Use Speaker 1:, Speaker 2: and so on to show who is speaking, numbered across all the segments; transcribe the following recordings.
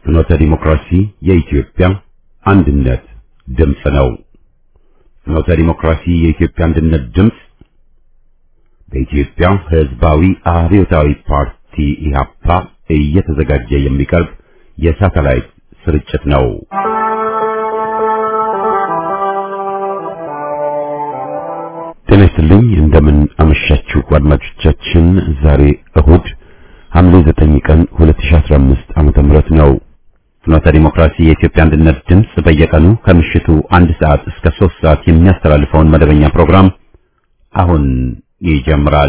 Speaker 1: ፍኖተ ዲሞክራሲ የኢትዮጵያ አንድነት ድምፅ ነው። ፍኖተ ዲሞክራሲ የኢትዮጵያ አንድነት ድምፅ በኢትዮጵያ ሕዝባዊ አብዮታዊ ፓርቲ ኢህአፓ እየተዘጋጀ የሚቀርብ የሳተላይት ስርጭት ነው። ጤና ይስጥልኝ። እንደምን አመሻችሁ አድማጮቻችን። ዛሬ እሁድ ሐምሌ 9 ቀን 2015 ዓመተ ምህረት ነው። ፍኖተ ዲሞክራሲ የኢትዮጵያ አንድነት ድምፅ በየቀኑ ከምሽቱ አንድ ሰዓት እስከ 3 ሰዓት የሚያስተላልፈውን መደበኛ ፕሮግራም አሁን ይጀምራል።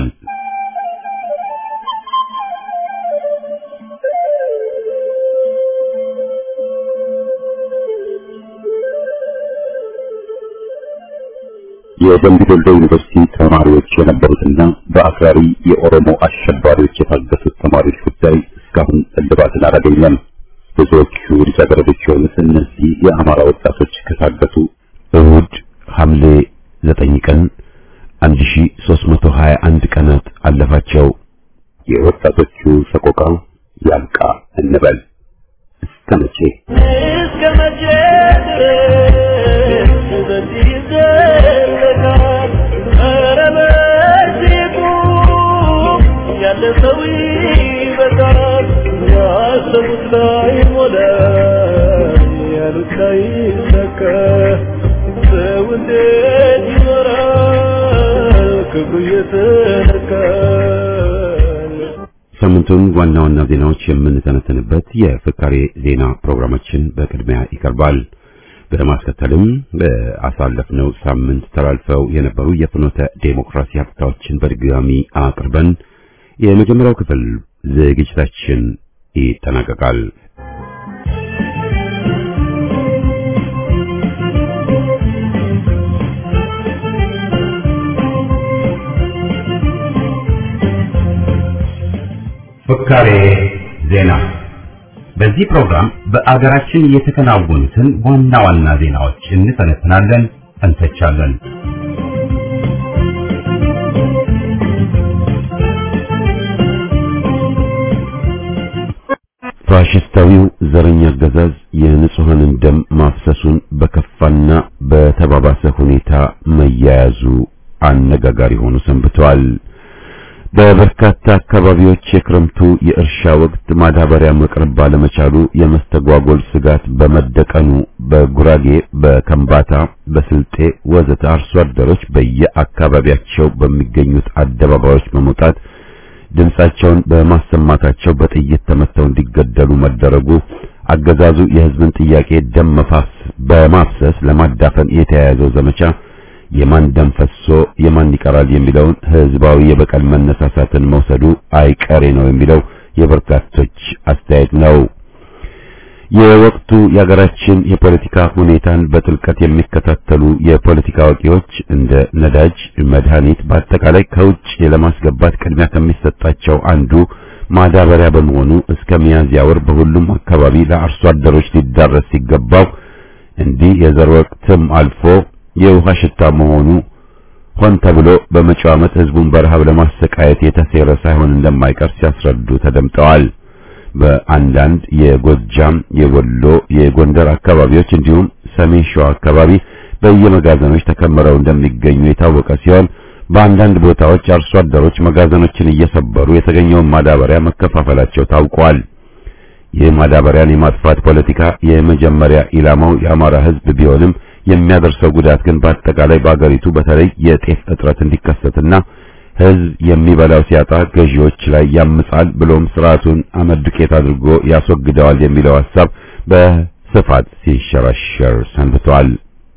Speaker 1: የደምቢ ዶሎ ዩኒቨርሲቲ ተማሪዎች የነበሩትና በአክራሪ የኦሮሞ አሸባሪዎች የታገቱት ተማሪዎች ጉዳይ እስካሁን እልባትን አላገኘም። ብዙዎቹ ልጃገረዶች የሆኑት እነዚህ የአማራ ወጣቶች ከታገቱ እሁድ ሐምሌ 9 ቀን 1321 ቀናት አለፋቸው። የወጣቶቹ ሰቆቃ ያብቃ እንበል። እስከ መቼ
Speaker 2: እስከ መቼ ድረስ በዚህ ይዘለቃል? ኧረ በዚህ ቁም፣ ያለ ሰው ይበቃል። ያሰቡት ላይ ሞላ፣ ያሉት ላይ ሰካ። ሰው እንዴት ይኖራል ክብሩ እየተነካ?
Speaker 1: ሳምንቱን ዋና ዋና ዜናዎች የምንተነተንበት የፍካሬ ዜና ፕሮግራማችን በቅድሚያ ይቀርባል። በማስከተልም በአሳለፍነው ሳምንት ተላልፈው የነበሩ የፍኖተ ዴሞክራሲ ሀብታዎችን በድጋሚ አቅርበን የመጀመሪያው ክፍል ዝግጅታችን ይጠናቀቃል። ፍካሬ ዜና። በዚህ ፕሮግራም በአገራችን የተከናወኑትን ዋና ዋና ዜናዎች እንተነትናለን፣ እንተቻለን። ፋሽስታዊው ዘረኛ አገዛዝ የንጹሐንን ደም ማፍሰሱን በከፋና በተባባሰ ሁኔታ መያያዙ አነጋጋሪ ሆኖ ሰንብተዋል። በበርካታ አካባቢዎች የክረምቱ የእርሻ ወቅት ማዳበሪያ መቅረብ ባለመቻሉ የመስተጓጎል ስጋት በመደቀኑ በጉራጌ፣ በከምባታ፣ በስልጤ ወዘተ አርሶ አደሮች በየአካባቢያቸው በሚገኙት አደባባዮች በመውጣት ድምጻቸውን በማሰማታቸው በጥይት ተመተው እንዲገደሉ መደረጉ አገዛዙ የሕዝብን ጥያቄ ደም መፋሰስ በማፍሰስ ለማዳፈን የተያያዘው ዘመቻ የማን ደም ፈሶ የማን ይቀራል የሚለውን ህዝባዊ የበቀል መነሳሳትን መውሰዱ አይቀሬ ነው የሚለው የበርካቶች አስተያየት ነው። የወቅቱ የሀገራችን የፖለቲካ ሁኔታን በጥልቀት የሚከታተሉ የፖለቲካ አዋቂዎች እንደ ነዳጅ፣ መድኃኒት በአጠቃላይ ከውጭ ለማስገባት ቅድሚያ ከሚሰጣቸው አንዱ ማዳበሪያ በመሆኑ እስከ ሚያዝያ ወር በሁሉም አካባቢ ለአርሶ አደሮች ሊዳረስ ሲገባው እንዲህ የዘር ወቅትም አልፎ የውሃ ሽታ መሆኑ ሆን ተብሎ በመጪው ዓመት ህዝቡን በረሃብ ለማሰቃየት የተሴረ ሳይሆን እንደማይቀር ሲያስረዱ ተደምጠዋል። በአንዳንድ የጎጃም፣ የወሎ፣ የጎንደር አካባቢዎች እንዲሁም ሰሜን ሸዋ አካባቢ በየመጋዘኖች ተከምረው እንደሚገኙ የታወቀ ሲሆን በአንዳንድ ቦታዎች አርሶ አደሮች መጋዘኖችን እየሰበሩ የተገኘውን ማዳበሪያ መከፋፈላቸው ታውቋል። ይህ ማዳበሪያን የማጥፋት ፖለቲካ የመጀመሪያ ኢላማው የአማራ ህዝብ ቢሆንም የሚያደርሰው ጉዳት ግን በአጠቃላይ በአገሪቱ በተለይ የጤፍ እጥረት እንዲከሰትና ህዝብ የሚበላው ሲያጣ ገዢዎች ላይ ያምጻል ብሎም ስርዓቱን አመድ ዱቄት አድርጎ ያስወግደዋል የሚለው ሐሳብ በስፋት ሲንሸራሸር ሰንብቷል።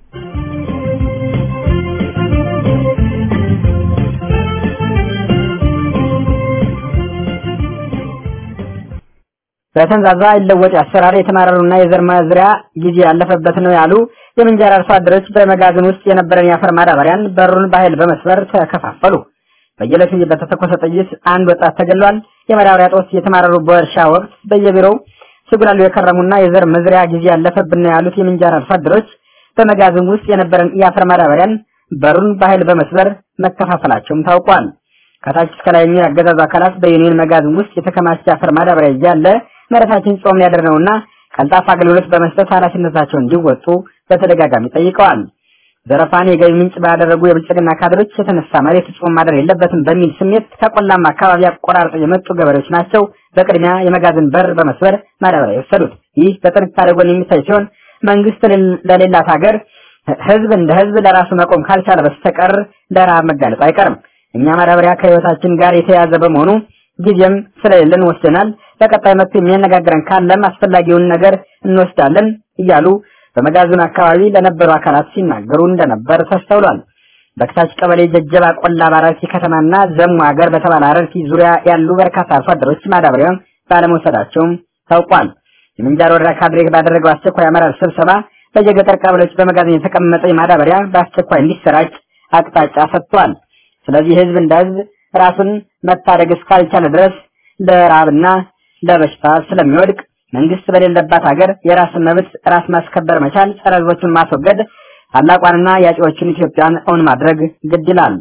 Speaker 3: በተንዛዛ ይለወጥ አሰራር የተማረሩና የዘር ማዝሪያ ጊዜ ያለፈበት ነው ያሉ የምንጃር አርሶ አደሮች በመጋዘን ውስጥ የነበረን የአፈር ማዳበሪያን በሩን በኃይል በመስበር ተከፋፈሉ። በየዕለቱ በተተኮሰ ጥይት አንድ ወጣት ተገሏል። የማዳበሪያ ጦስ የተማረሩ በእርሻ ወቅት በየቢሮው ሲጉላሉ የከረሙና የዘር መዝሪያ ጊዜ ያለፈብን ነው ያሉት የምንጃር አርሶ አደሮች በመጋዘን ውስጥ የነበረን የአፈር ማዳበሪያን በሩን በኃይል በመስበር መከፋፈላቸውም ታውቋል። ከታች እስከ ላይ የሚያገዛዙ አካላት በዩኒየን መጋዘን ውስጥ የተከማቸ አፈር ማዳበሪያ እያለ መሬታችን ጾም ሊያደር ነውና ቀልጣፋ አገልግሎት በመስጠት ኃላፊነታቸውን እንዲወጡ በተደጋጋሚ ጠይቀዋል። ዘረፋን የገቢ ምንጭ ባደረጉ የብልጽግና ካድሮች የተነሳ መሬት ጾም ማደር የለበትም በሚል ስሜት ከቆላማ አካባቢ አቆራርጠው የመጡ ገበሬዎች ናቸው በቅድሚያ የመጋዘን በር በመስበር ማዳበሪያ የወሰዱት። ይህ በጥንካሬ ጎን የሚታይ ሲሆን መንግስት ለሌላት ሀገር ህዝብ እንደ ህዝብ ለራሱ መቆም ካልቻለ በስተቀር ለረሃብ መጋለጥ አይቀርም። እኛ ማዳበሪያ ከህይወታችን ጋር የተያያዘ በመሆኑ ጊዜም ስለሌለን ወስደናል። በቀጣይ መጥቶ የሚያነጋግረን ካለም አስፈላጊውን ነገር እንወስዳለን እያሉ በመጋዘኑ አካባቢ ለነበሩ አካላት ሲናገሩ እንደነበር ተስተውሏል። በክታች ቀበሌ ጀጀባ ቆላ ባረርቲ ከተማና ዘሙ ሀገር በተባለ አረርቲ ዙሪያ ያሉ በርካታ አርሶ አደሮች ማዳበሪያውን ባለመውሰዳቸውም ታውቋል። የምንጃር ወረዳ ካድሬ ባደረገው አስቸኳይ አመራር ስብሰባ በየገጠር ቀበሌዎች በመጋዘን የተቀመጠ ማዳበሪያ በአስቸኳይ እንዲሰራጭ አቅጣጫ ሰጥቷል። ስለዚህ ህዝብ እንደ ህዝብ ራሱን መታደግ እስካልቻለ ድረስ ለራብና ለበሽታ ስለሚወድቅ መንግስት በሌለባት ሀገር የራስን መብት ራስ ማስከበር መቻል፣ ጸረ ህዝቦችን ማስወገድ፣ ታላቋንና ያጪዎችን ኢትዮጵያን እውን ማድረግ ግድ ይላል።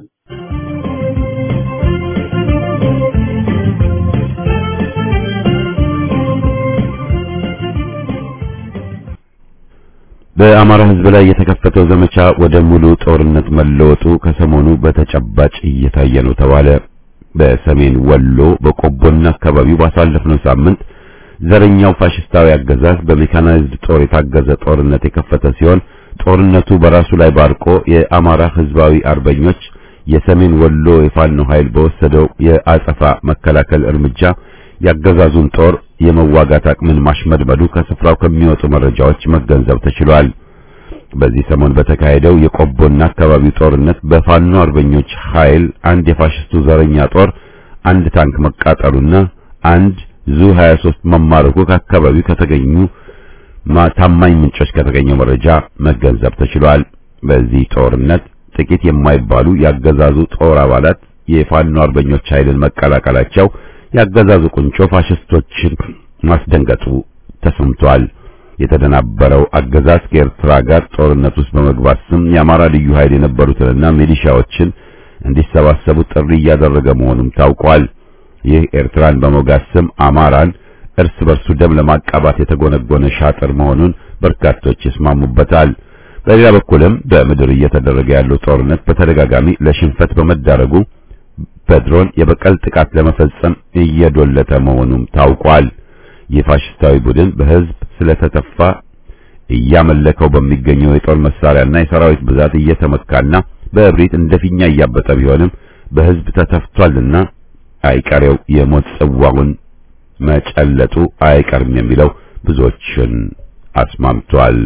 Speaker 1: በአማራ ህዝብ ላይ የተከፈተው ዘመቻ ወደ ሙሉ ጦርነት መለወጡ ከሰሞኑ በተጨባጭ እየታየ ነው ተባለ። በሰሜን ወሎ በቆቦና አካባቢው ባሳለፍነው ሳምንት ዘረኛው ፋሽስታዊ አገዛዝ በሜካናይዝድ ጦር የታገዘ ጦርነት የከፈተ ሲሆን ጦርነቱ በራሱ ላይ ባርቆ የአማራ ህዝባዊ አርበኞች የሰሜን ወሎ የፋኖ ኃይል በወሰደው የአጸፋ መከላከል እርምጃ ያገዛዙን ጦር የመዋጋት አቅምን ማሽመድመዱ ከስፍራው ከሚወጡ መረጃዎች መገንዘብ ተችሏል። በዚህ ሰሞን በተካሄደው የቆቦና አካባቢው ጦርነት በፋኖ አርበኞች ኃይል አንድ የፋሽስቱ ዘረኛ ጦር አንድ ታንክ መቃጠሉና አንድ ዙ 23 መማረኩ ከአካባቢው ከተገኙ ታማኝ ምንጮች ከተገኘው መረጃ መገንዘብ ተችሏል። በዚህ ጦርነት ጥቂት የማይባሉ ያገዛዙ ጦር አባላት የፋኖ አርበኞች ኃይልን መቀላቀላቸው ያገዛዙ ቁንጮ ፋሽስቶችን ማስደንገጡ ተሰምቷል። የተደናበረው አገዛዝ ከኤርትራ ጋር ጦርነት ውስጥ በመግባት ስም የአማራ ልዩ ኃይል የነበሩትንና ሚሊሻዎችን እንዲሰባሰቡ ጥሪ እያደረገ መሆኑም ታውቋል። ይህ ኤርትራን በመውጋት ስም አማራን እርስ በርሱ ደም ለማቃባት የተጎነጎነ ሻጥር መሆኑን በርካቶች ይስማሙበታል። በሌላ በኩልም በምድር እየተደረገ ያለው ጦርነት በተደጋጋሚ ለሽንፈት በመዳረጉ በድሮን የበቀል ጥቃት ለመፈጸም እየዶለተ መሆኑም ታውቋል። የፋሽስታዊ ቡድን በህዝብ ስለተተፋ እያመለከው በሚገኘው የጦር መሳሪያና የሰራዊት ብዛት እየተመካና በእብሪት እንደፊኛ እያበጠ ቢሆንም በህዝብ ተተፍቷልና አይቀሬው የሞት ጽዋውን መጨለጡ አይቀርም የሚለው ብዙዎችን አስማምቷል።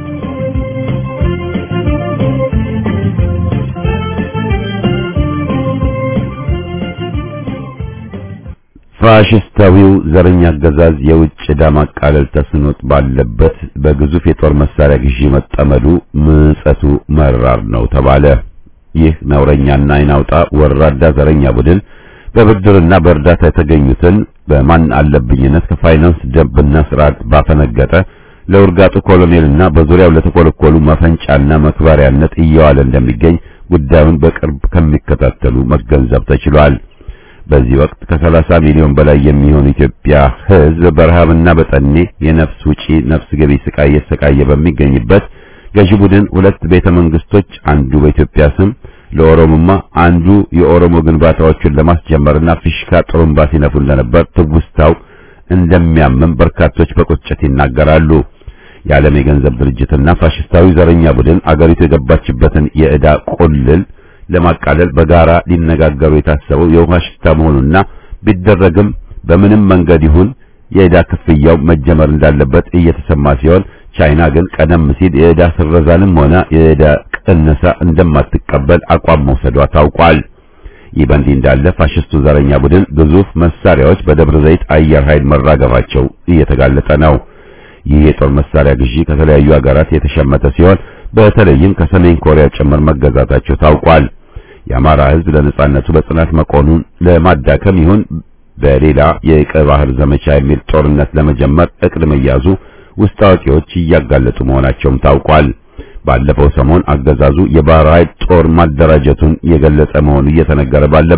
Speaker 1: ፋሽስታዊው ዘረኛ አገዛዝ የውጭ ዕዳ ማቃለል ተስኖት ባለበት በግዙፍ የጦር መሳሪያ ግዢ መጠመዱ ምጸቱ መራር ነው ተባለ። ይህ ነውረኛና አይናውጣ ወራዳ ዘረኛ ቡድን በብድርና በእርዳታ የተገኙትን በማን አለብኝነት ከፋይናንስ ደንብና ስርዓት ባፈነገጠ ለውርጋጡ ኮሎኔልና በዙሪያው ለተኮለኮሉ መፈንጫና መክበሪያነት እየዋለ እንደሚገኝ ጉዳዩን በቅርብ ከሚከታተሉ መገንዘብ ተችሏል። በዚህ ወቅት ከ30 ሚሊዮን በላይ የሚሆን ኢትዮጵያ ሕዝብ በረሃብና በጠኔ የነፍስ ውጪ ነፍስ ገቢ ስቃይ እየተሰቃየ በሚገኝበት ገዢ ቡድን ሁለት ቤተ መንግስቶች አንዱ በኢትዮጵያ ስም ለኦሮሞማ አንዱ የኦሮሞ ግንባታዎችን ለማስጀመርና ፊሽካ ጥሩምባ ሲነፉ እንደነበር ትውስታው እንደሚያምም በርካቶች በቁጭት ይናገራሉ። የዓለም የገንዘብ ድርጅትና ፋሽስታዊ ዘረኛ ቡድን አገሪቱ የገባችበትን የዕዳ ቁልል ለማቃለል በጋራ ሊነጋገሩ የታሰበው የውሃ ሽታ መሆኑና ቢደረግም በምንም መንገድ ይሁን የዕዳ ክፍያው መጀመር እንዳለበት እየተሰማ ሲሆን ቻይና ግን ቀደም ሲል የዕዳ ስረዛንም ሆነ የዕዳ ቅነሳ እንደማትቀበል አቋም መውሰዷ ታውቋል። ይህ በእንዲህ እንዳለ ፋሽስቱ ዘረኛ ቡድን ግዙፍ መሳሪያዎች በደብረ ዘይት አየር ኃይል መራገፋቸው እየተጋለጠ ነው። ይህ የጦር መሳሪያ ግዢ ከተለያዩ ሀገራት የተሸመተ ሲሆን በተለይም ከሰሜን ኮሪያ ጭምር መገዛታቸው ታውቋል። የአማራ ሕዝብ ለነጻነቱ በጽናት መቆኑን ለማዳከም ይሁን በሌላ የቀይ ባህር ዘመቻ የሚል ጦርነት ለመጀመር እቅድ መያዙ ውስጥ አዋቂዎች እያጋለጡ መሆናቸውም ታውቋል። ባለፈው ሰሞን አገዛዙ የባህር ኃይል ጦር ማደራጀቱን የገለጸ መሆኑ እየተነገረ ባለበት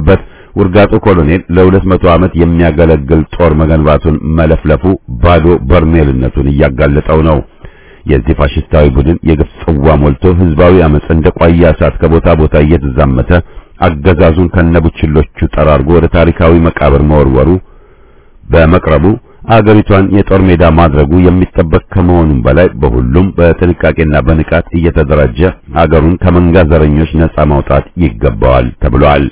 Speaker 1: ውርጋጡ ኮሎኔል ለሁለት መቶ ዓመት የሚያገለግል ጦር መገንባቱን መለፍለፉ ባዶ በርሜልነቱን እያጋለጠው ነው። የዚህ ፋሽስታዊ ቡድን የግፍ ጽዋ ሞልቶ ህዝባዊ አመጽ እንደ ቋያ እሳት ከቦታ ቦታ እየተዛመተ አገዛዙን ከነቡችሎቹ ጠራርጎ ወደ ታሪካዊ መቃብር መወርወሩ በመቅረቡ አገሪቷን የጦር ሜዳ ማድረጉ የሚጠበቅ ከመሆኑም በላይ በሁሉም በጥንቃቄና በንቃት እየተደራጀ አገሩን ከመንጋ ዘረኞች ነጻ ማውጣት ይገባዋል ተብሏል።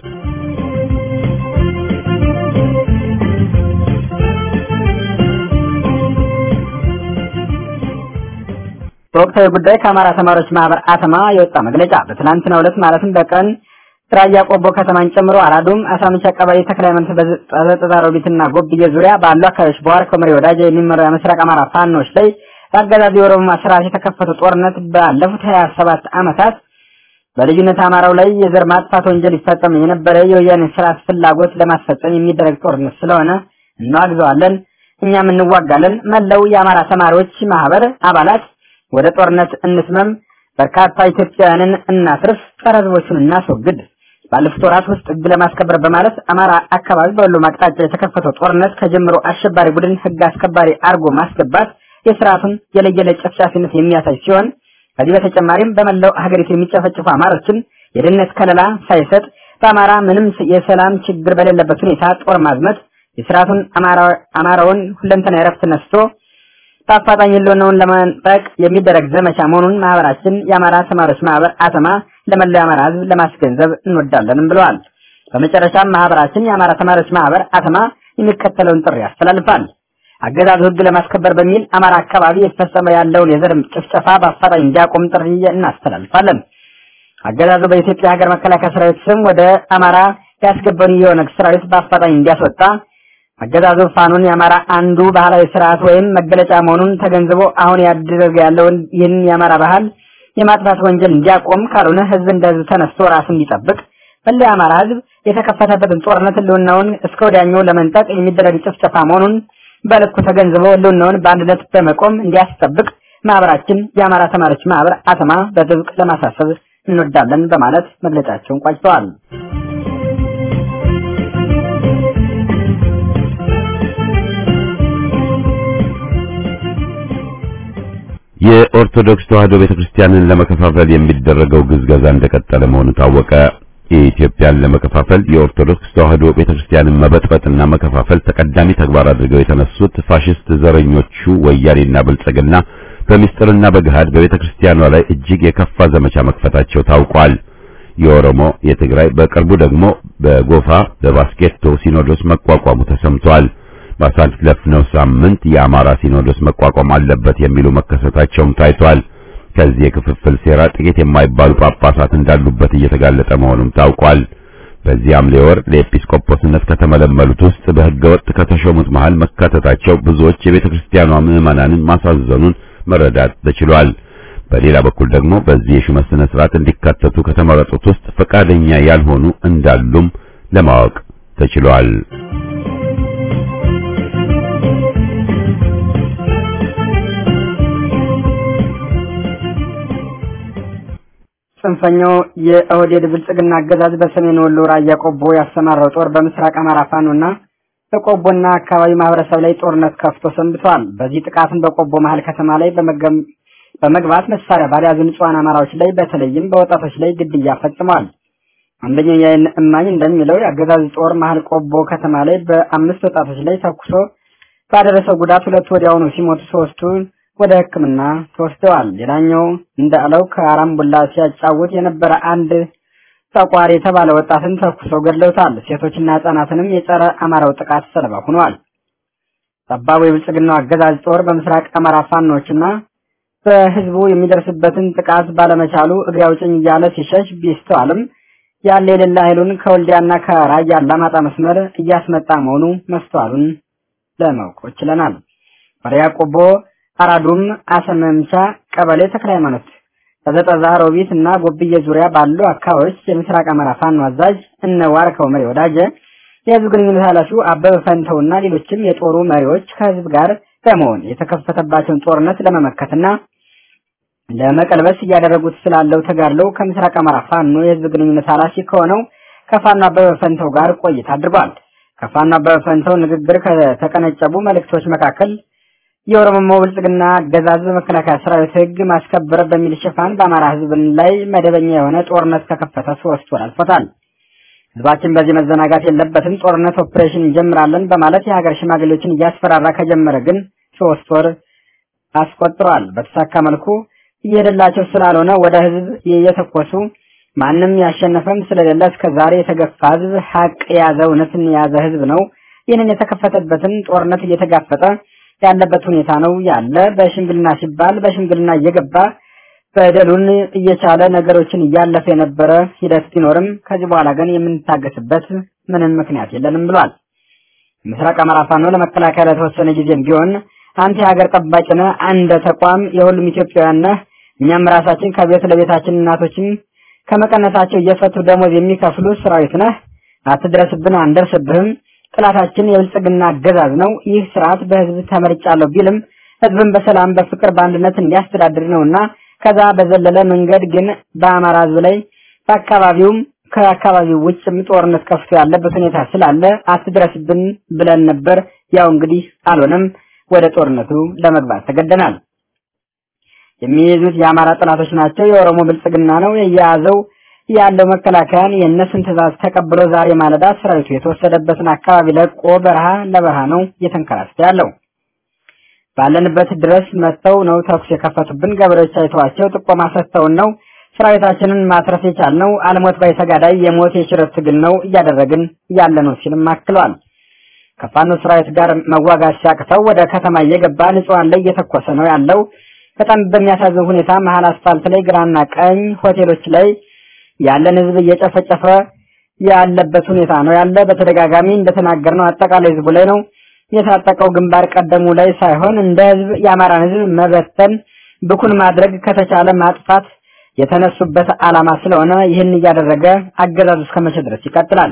Speaker 3: በወቅታዊ ጉዳይ ከአማራ ተማሪዎች ማህበር አተማ የወጣ መግለጫ በትናንትናው ዕለት ማለትም በቀን ራያ ቆቦ ከተማን ጨምሮ አራዱም፣ አሳምንቻ ቀበሌ፣ ተክለ ሃይማኖት፣ በዘጠዛ ሮቢትና ጎብዬ ዙሪያ ባሉ አካባቢዎች በዋርካው መሪ ወዳጅ የሚመራው የምስራቅ አማራ ፋኖች ላይ በአገዛዙ የኦሮሞ ስርዓት የተከፈተው ጦርነት ባለፉት ሀያ ሰባት ዓመታት በልዩነት አማራው ላይ የዘር ማጥፋት ወንጀል ይፈጸም የነበረ የወያኔ ስርዓት ፍላጎት ለማስፈጸም የሚደረግ ጦርነት ስለሆነ እናዋግዘዋለን፣ እኛም እንዋጋለን። መላው የአማራ ተማሪዎች ማህበር አባላት ወደ ጦርነት እንስመም፣ በርካታ ኢትዮጵያውያንን እናትርፍ፣ ጸረ ሕዝቦቹን እናስወግድ። ባለፉት ወራት ውስጥ ሕግ ለማስከበር በማለት አማራ አካባቢ በሁሉም አቅጣጫ የተከፈተው ጦርነት ከጀምሮ አሸባሪ ቡድን ሕግ አስከባሪ አርጎ ማስገባት የስርዓቱን የለየለት ጨፍጫፊነት የሚያሳይ ሲሆን ከዚህ በተጨማሪም በመላው ሀገሪቱ የሚጨፈጭፉ አማሮችን የደህንነት ከለላ ሳይሰጥ በአማራ ምንም የሰላም ችግር በሌለበት ሁኔታ ጦር ማዝመት የስርዓቱን አማራውን ሁለንተና እረፍት ነስቶ በአፋጣኝ ህልውናውን ለመንጠቅ የሚደረግ ዘመቻ መሆኑን ማህበራችን የአማራ ተማሪዎች ማህበር አተማ ለመላው የአማራ ህዝብ ለማስገንዘብ እንወዳለንም ብለዋል። በመጨረሻም ማህበራችን የአማራ ተማሪዎች ማህበር አተማ የሚከተለውን ጥሪ ያስተላልፋል። አገዛዙ ህግ ለማስከበር በሚል አማራ አካባቢ የተፈጸመ ያለውን የዘር ጭፍጨፋ በአፋጣኝ እንዲያቆም ጥሪ እናስተላልፋለን። አገዛዙ በኢትዮጵያ ሀገር መከላከያ ሰራዊት ስም ወደ አማራ ያስገባውን የኦነግ ሰራዊት በአፋጣኝ እንዲያስወጣ አገዛዙ ፋኖን የአማራ አንዱ ባህላዊ ስርዓት ወይም መገለጫ መሆኑን ተገንዝቦ አሁን ያደረገ ያለውን ይህን የአማራ ባህል የማጥፋት ወንጀል እንዲያቆም ካልሆነ ህዝብ እንደ ህዝብ ተነስቶ ራሱን እንዲጠብቅ መላው የአማራ ህዝብ የተከፈተበትን ጦርነት ህልውናውን እስከ ወዲያኛው ለመንጠቅ የሚደረግ ጭፍጨፋ መሆኑን በልኩ ተገንዝቦ ህልውናውን በአንድነት በመቆም እንዲያስጠብቅ ማህበራችን የአማራ ተማሪዎች ማህበር አተማ በጥብቅ ለማሳሰብ እንወዳለን በማለት መግለጫቸውን ቋጭተዋል።
Speaker 1: የኦርቶዶክስ ተዋሕዶ ቤተክርስቲያንን ለመከፋፈል የሚደረገው ግዝገዛ እንደቀጠለ መሆኑ ታወቀ። የኢትዮጵያን ለመከፋፈል የኦርቶዶክስ ተዋሕዶ ቤተክርስቲያንን መበጥበጥና መከፋፈል ተቀዳሚ ተግባር አድርገው የተነሱት ፋሽስት ዘረኞቹ ወያኔና ብልጽግና በሚስጥርና በገሃድ በቤተክርስቲያኗ ላይ እጅግ የከፋ ዘመቻ መክፈታቸው ታውቋል። የኦሮሞ፣ የትግራይ በቅርቡ ደግሞ በጎፋ በባስኬቶ ሲኖዶስ መቋቋሙ ተሰምቷል። ባሳለፍነው ሳምንት የአማራ ሲኖዶስ መቋቋም አለበት የሚሉ መከሰታቸውም ታይቷል። ከዚህ የክፍፍል ሴራ ጥቂት የማይባሉ ጳጳሳት እንዳሉበት እየተጋለጠ መሆኑም ታውቋል። በዚህ ሐምሌ ወር ለኤጲስቆጶስነት ከተመለመሉት ውስጥ በሕገ ወጥ ከተሾሙት መሃል መካተታቸው ብዙዎች የቤተ ክርስቲያኗ ምዕመናንን ማሳዘኑን መረዳት ተችሏል። በሌላ በኩል ደግሞ በዚህ የሹመት ስነ ስርዓት እንዲካተቱ ከተመረጡት ውስጥ ፈቃደኛ ያልሆኑ እንዳሉም ለማወቅ ተችሏል።
Speaker 3: ጽንፈኛው የኦህዴድ ብልጽግና አገዛዝ በሰሜን ወሎ ራያ ቆቦ ያሰማራው ጦር በምስራቅ አማራ ፋኖና በቆቦና አካባቢ ማህበረሰብ ላይ ጦርነት ከፍቶ ሰንብቷል። በዚህ ጥቃትም በቆቦ መሀል ከተማ ላይ በመግባት መሳሪያ ባልያዙ ንጹሐን አማራዎች ላይ በተለይም በወጣቶች ላይ ግድያ ፈጽሟል። አንደኛው የዓይን እማኝ እንደሚለው የአገዛዝ ጦር መሀል ቆቦ ከተማ ላይ በአምስት ወጣቶች ላይ ተኩሶ ባደረሰው ጉዳት ሁለቱ ወዲያውኑ ሲሞቱ ሶስቱ ወደ ሕክምና ተወስደዋል። ሌላኛው እንዳለው ከአራምቡላ ሲያጫውት የነበረ አንድ ጠቋሪ የተባለ ወጣትን ተኩሰው ገድለውታል። ሴቶችና ህጻናትንም የጸረ አማራው ጥቃት ሰለባ ሆነዋል። ጠባቡ የብልጽግናው አገዛዝ ጦር በምስራቅ አማራ ፋኖችና በህዝቡ የሚደርስበትን ጥቃት ባለመቻሉ እግሬ አውጭኝ እያለ ሲሸሽ ቢስተዋልም ያለ የሌላ ኃይሉን ከወልዲያና ከራያ አላማጣ መስመር እያስመጣ መሆኑ መስተዋሉን ለማወቅ ችለናል። በሪያ ቆቦ አራዱም አሰመምቻ ቀበሌ ተክለ ሃይማኖት በዘጠዛ ሮቢት እና ጎብዬ ዙሪያ ባሉ አካባቢዎች የምስራቅ አማራ ፋኖ አዛዥ እነ ዋርከው መሪ ወዳጀ የህዝብ ግንኙነት ኃላፊው አበበ ፈንተውና ሌሎችም የጦሩ መሪዎች ከህዝብ ጋር በመሆን የተከፈተባቸውን ጦርነት ለመመከትና ለመቀልበስ እያደረጉት ስላለው ተጋድለው ከምስራቅ አማራ ፋኖ የህዝብ ግንኙነት ኃላፊ ከሆነው ከፋኖ አበበ ፈንተው ጋር ቆይታ አድርጓል። ከፋኖ አበበ ፈንተው ንግግር ከተቀነጨቡ መልእክቶች መካከል የኦሮሞ ብልጽግና አገዛዝ በመከላከያ ሰራዊት ሕግ ማስከበር በሚል ሽፋን በአማራ ሕዝብ ላይ መደበኛ የሆነ ጦርነት ከከፈተ ሶስት ወር አልፎታል። ሕዝባችን በዚህ መዘናጋት የለበትም፣ ጦርነት ኦፕሬሽን እንጀምራለን በማለት የሀገር ሽማግሌዎችን እያስፈራራ ከጀመረ ግን ሶስት ወር አስቆጥሯል። በተሳካ መልኩ እየሄደላቸው ስላልሆነ ወደ ሕዝብ እየተኮሱ ማንም ያሸነፈም ስለሌለ እስከ ዛሬ የተገፋ ሕዝብ ሀቅ የያዘ እውነትን የያዘ ሕዝብ ነው። ይህንን የተከፈተበትን ጦርነት እየተጋፈጠ ያለበት ሁኔታ ነው ያለ። በሽምግልና ሲባል በሽምግልና እየገባ በደሉን እየቻለ ነገሮችን እያለፈ የነበረ ሂደት ቢኖርም ከዚህ በኋላ ግን የምንታገስበት ምንም ምክንያት የለንም ብሏል። ምስራቅ አማራ ፋኖ ለመከላከያ ለተወሰነ ጊዜም ቢሆን አንተ የሀገር ጠባቂ ነህ፣ አንደ ተቋም የሁሉም ኢትዮጵያውያን ነህ። እኛም ራሳችን ከቤት ለቤታችን እናቶችን ከመቀነታቸው እየፈቱ ደሞዝ የሚከፍሉ ሰራዊት ነህ። አትድረስብን፣ አንደርስብህም። ጥላታችን የብልጽግና አገዛዝ ነው። ይህ ስርዓት በህዝብ ተመርጫለሁ ቢልም ህዝብን በሰላም በፍቅር በአንድነት እንዲያስተዳድር ነውና ከዛ በዘለለ መንገድ ግን በአማራ ህዝብ ላይ በአካባቢውም ከአካባቢው ውጭም ጦርነት ከፍቶ ያለበት ሁኔታ ስላለ አትድረስብን ብለን ነበር። ያው እንግዲህ አልሆነም። ወደ ጦርነቱ ለመግባት ተገደናል። የሚይዙት የአማራ ጠላቶች ናቸው። የኦሮሞ ብልጽግና ነው የያዘው ያለው መከላከያን የእነሱን ትዕዛዝ ተቀብሎ ዛሬ ማለዳ ሰራዊቱ የተወሰደበትን አካባቢ ለቆ በረሃ ለበረሃ ነው እየተንከራተተ ያለው። ባለንበት ድረስ መጥተው ነው ተኩስ የከፈቱብን። ገበሬዎች አይተዋቸው ጥቆማ ሰጥተውን ነው ሰራዊታችንን ማትረፍ የቻልነው። አልሞት ባይ ተጋዳይ የሞት የሽረት ትግል ነው እያደረግን ያለ ነው ሲልም አክለዋል። ከፋኖ ሰራዊት ጋር መዋጋት ሲያቅተው ወደ ከተማ እየገባ ንጹሃን ላይ እየተኮሰ ነው ያለው። በጣም በሚያሳዝን ሁኔታ መሀል አስፋልት ላይ ግራና ቀኝ ሆቴሎች ላይ ያለን ህዝብ እየጨፈጨፈ ያለበት ሁኔታ ነው ያለ። በተደጋጋሚ እንደተናገርነው አጠቃላይ ህዝቡ ላይ ነው የታጠቀው ግንባር ቀደሙ ላይ ሳይሆን እንደ ህዝብ የአማራን ህዝብ መበተን ብኩን ማድረግ ከተቻለ ማጥፋት የተነሱበት ዓላማ ስለሆነ ይህን እያደረገ አገዛዙ እስከ መቼ ድረስ ይቀጥላል?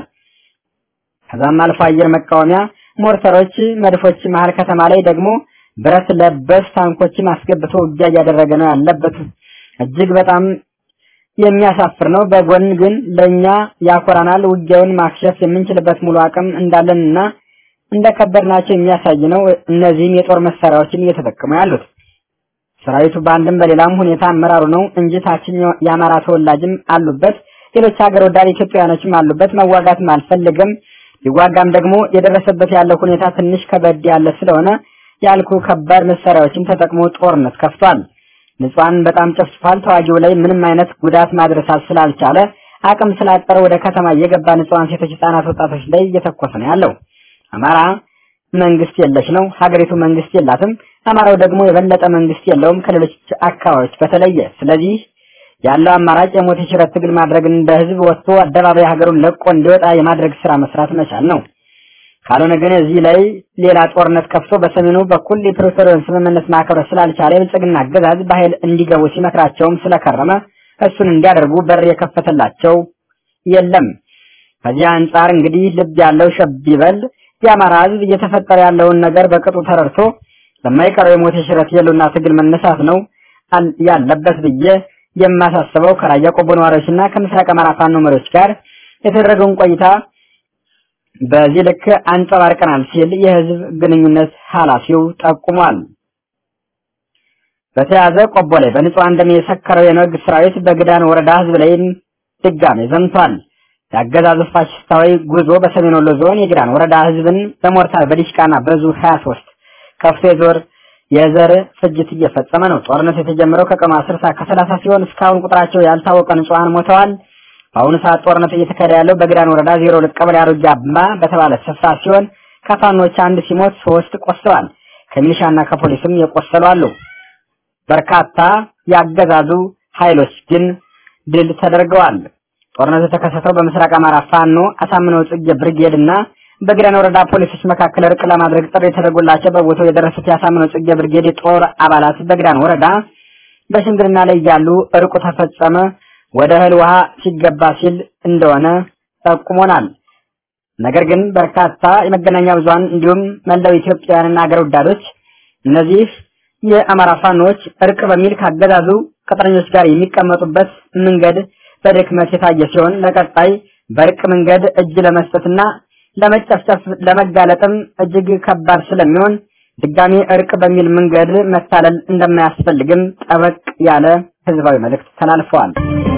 Speaker 3: ከዛም አልፎ አየር መቃወሚያ ሞርተሮች፣ መድፎች መሀል ከተማ ላይ ደግሞ ብረት ለበስ ታንኮችን አስገብቶ ውጊያ እያደረገ ነው ያለበት። እጅግ በጣም የሚያሳፍር ነው። በጎን ግን ለኛ ያኮራናል። ውጊያውን ማክሸፍ የምንችልበት ሙሉ አቅም እንዳለንና እንደከበድናቸው የሚያሳይ ነው። እነዚህም የጦር መሳሪያዎችን እየተጠቀሙ ያሉት ሰራዊቱ በአንድም በሌላም ሁኔታ አመራሩ ነው እንጂ ታችኛው የአማራ ተወላጅም አሉበት፣ ሌሎች ሀገር ወዳድ ኢትዮጵያውያኖችም አሉበት። መዋጋትም አልፈልግም ሊዋጋም ደግሞ የደረሰበት ያለው ሁኔታ ትንሽ ከበድ ያለ ስለሆነ ያልኩ ከባድ መሳሪያዎችን ተጠቅሞ ጦርነት ከፍቷል። ንጹሃን በጣም ጨፍጭፏል። ተዋጊው ላይ ምንም አይነት ጉዳት ማድረስ ስላልቻለ አቅም ስላጠረ ወደ ከተማ እየገባ ንጹሃን ሴቶች፣ ህጻናት፣ ወጣቶች ላይ እየተኮሰ ነው ያለው። አማራ መንግስት የለሽ ነው። ሀገሪቱ መንግስት የላትም። አማራው ደግሞ የበለጠ መንግስት የለውም ከሌሎች አካባቢዎች በተለየ። ስለዚህ ያለው አማራጭ የሞት የሽረት ትግል ማድረግ እንደ ህዝብ ወጥቶ አደባባይ ሀገሩን ለቆ እንዲወጣ የማድረግ ስራ መስራት መቻል ነው። ካልሆነ ግን እዚህ ላይ ሌላ ጦርነት ከፍቶ በሰሜኑ በኩል የፕሪቶሪያን ስምምነት ማክበር ስላልቻለ የብልጽግና አገዛዝ በኃይል እንዲገቡ ሲመክራቸውም ስለከረመ እሱን እንዲያደርጉ በር የከፈተላቸው የለም። ከዚህ አንጻር እንግዲህ ልብ ያለው ሸብ ይበል። የአማራ ህዝብ እየተፈጠረ ያለውን ነገር በቅጡ ተረድቶ ለማይቀረው የሞት የሽረት የሉና ትግል መነሳት ነው ያለበት ብዬ የማሳስበው ከራያ ቆቦ ነዋሪዎችና ከምስራቅ አማራ ፋኖ መሪዎች ጋር የተደረገውን ቆይታ በዚህ ልክ አንጸባርቀናል ሲል የህዝብ ግንኙነት ኃላፊው ጠቁሟል። በተያዘ ቆቦ ላይ በንጹሃን ደም የሰከረው የነግ ሰራዊት በግዳን ወረዳ ህዝብ ላይም ድጋሜ ዘምቷል። የአገዛዙ ፋሽስታዊ ጉዞ በሰሜን ወሎ ዞን የግዳን ወረዳ ህዝብን በሞርታር በዲሽቃና በዙ 23 ከፍቶ የዞር የዘር ፍጅት እየፈጸመ ነው። ጦርነቱ የተጀመረው ከቀኑ 10 ሰዓት ከ30 ሲሆን እስካሁን ቁጥራቸው ያልታወቀ ንጹሃን ሞተዋል። በአሁኑ ሰዓት ጦርነቱ እየተካሄደ ያለው በግዳን ወረዳ 02 ቀበሌ አሮጌ አምባ በተባለ ስፍራ ሲሆን ከፋኖች አንድ ሲሞት ሶስት ቆስለዋል። ከሚሊሻና ከፖሊስም የቆሰሉ አሉ። በርካታ ያገዛዙ ኃይሎች ግን ድል ተደርገዋል። ጦርነቱ የተከሰተው በምስራቅ አማራ ፋኖ አሳምነው ጽጌ ብርጌድ እና በግዳን ወረዳ ፖሊሶች መካከል እርቅ ለማድረግ ጥሪ የተደረጉላቸው በቦታው የደረሱት የአሳምነው ጽጌ ብርጌድ የጦር አባላት በግዳን ወረዳ በሽምግልና ላይ እያሉ እርቁ ተፈጸመ፣ ወደ እህል ውሃ ሲገባ ሲል እንደሆነ ጠቁሞናል። ነገር ግን በርካታ የመገናኛ ብዙሃን እንዲሁም መላው ኢትዮጵያውያንና አገር ወዳዶች እነዚህ የአማራ ፋኖች እርቅ በሚል ካገዛዙ ቅጥረኞች ጋር የሚቀመጡበት መንገድ በድክመት የታየ ሲሆን ለቀጣይ በእርቅ መንገድ እጅ ለመስጠትና ለመጨፍጨፍ ለመጋለጥም እጅግ ከባድ ስለሚሆን ድጋሚ እርቅ በሚል መንገድ መታለል እንደማያስፈልግም ጠበቅ ያለ ህዝባዊ መልእክት ተላልፈዋል።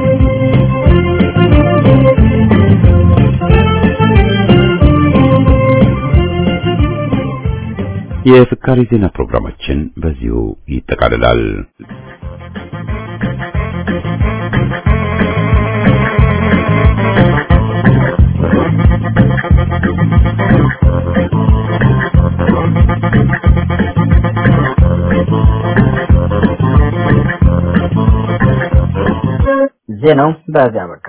Speaker 1: የፍካሪ ዜና ፕሮግራማችን በዚሁ ይጠቃልላል።
Speaker 3: ዜናው በዚያ በቃ።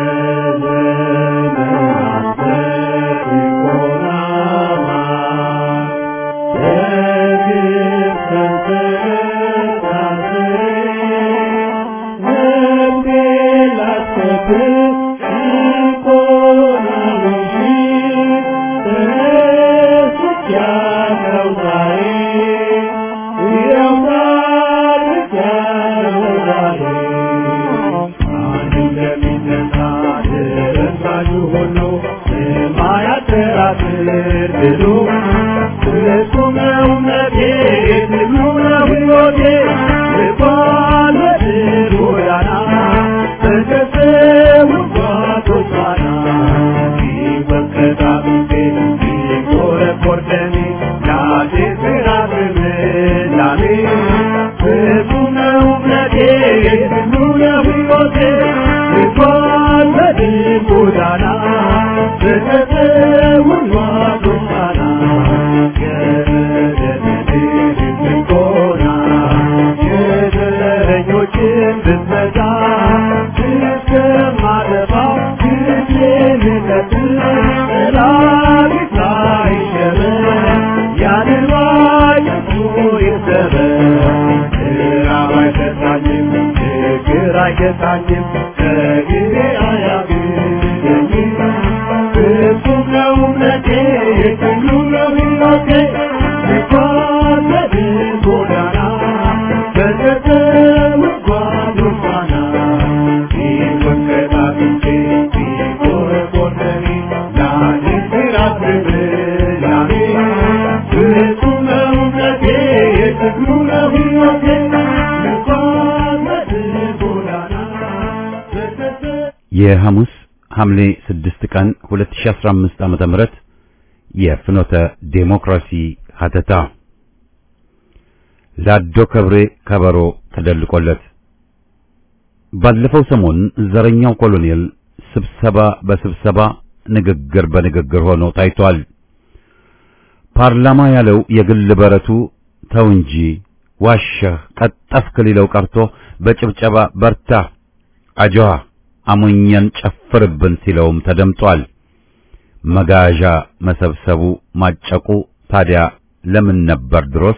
Speaker 1: የሐሙስ ሐምሌ 6 ቀን 2015 ዓመተ ምህረት የፍኖተ ዴሞክራሲ ሀተታ ላዶ ከብሬ ከበሮ ተደልቆለት ባለፈው ሰሞን ዘረኛው ኮሎኔል ስብሰባ በስብሰባ ንግግር በንግግር ሆኖ ታይቷል። ፓርላማ ያለው የግል በረቱ ተው እንጂ ዋሸህ ቀጠፍክ ሊለው ቀርቶ በጭብጨባ በርታ አጆሃ አሞኘን ጨፍርብን ሲለውም ተደምጧል። መጋዣ መሰብሰቡ ማጨቁ ታዲያ ለምን ነበር ድሮስ?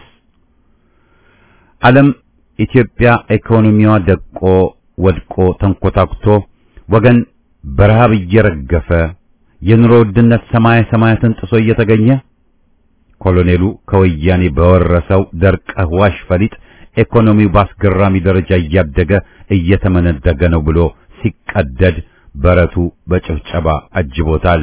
Speaker 1: ዓለም ኢትዮጵያ ኢኮኖሚዋ ደቆ ወድቆ ተንኮታኩቶ ወገን በረሃብ እየረገፈ የኑሮ ውድነት ሰማይ ሰማያትን ጥሶ እየተገኘ ኮሎኔሉ ከወያኔ በወረሰው ደርቀህ ዋሽ ፈሊጥ ኢኮኖሚው በአስገራሚ ደረጃ እያደገ እየተመነደገ ነው ብሎ ሲቀደድ በረቱ በጭብጨባ አጅቦታል።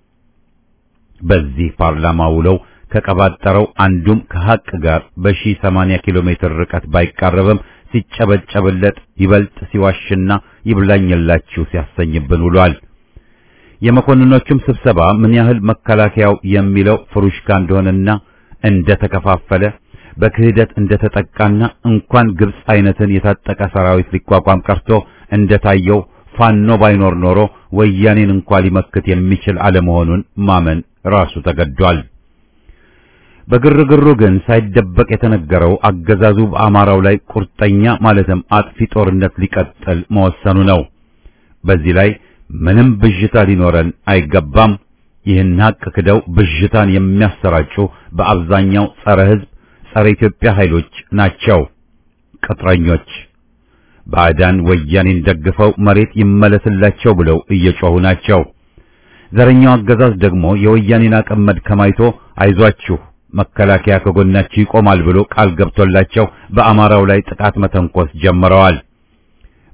Speaker 1: በዚህ ፓርላማ ውለው ከቀባጠረው አንዱም ከሐቅ ጋር በሺህ ሰማንያ ኪሎ ሜትር ርቀት ባይቃረብም ሲጨበጨብለት ይበልጥ ሲዋሽና ይብላኝላችሁ ሲያሰኝብን ውሏል። የመኮንኖቹም ስብሰባ ምን ያህል መከላከያው የሚለው ፍሩሽካ እንደሆነና እንደተከፋፈለ በክህደት እንደተጠቃና እንኳን ግብጽ አይነትን የታጠቀ ሰራዊት ሊቋቋም ቀርቶ እንደታየው ፋኖ ባይኖር ኖሮ ወያኔን እንኳን ሊመክት የሚችል አለመሆኑን ማመን ራሱ ተገዷል። በግርግሩ ግን ሳይደበቅ የተነገረው አገዛዙ በአማራው ላይ ቁርጠኛ ማለትም አጥፊ ጦርነት ሊቀጥል መወሰኑ ነው። በዚህ ላይ ምንም ብዥታ ሊኖረን አይገባም። ይህን ሀቅ ክደው ብዥታን የሚያሰራጩ በአብዛኛው ጸረ ሕዝብ፣ ጸረ ኢትዮጵያ ኃይሎች ናቸው። ቅጥረኞች ባዕዳን ወያኔን ደግፈው መሬት ይመለስላቸው ብለው እየጮሁ ናቸው። ዘረኛው አገዛዝ ደግሞ የወያኔን አቅም መድከም አይቶ አይዟችሁ መከላከያ ከጎናችሁ ይቆማል ብሎ ቃል ገብቶላቸው በአማራው ላይ ጥቃት መተንኮስ ጀምረዋል።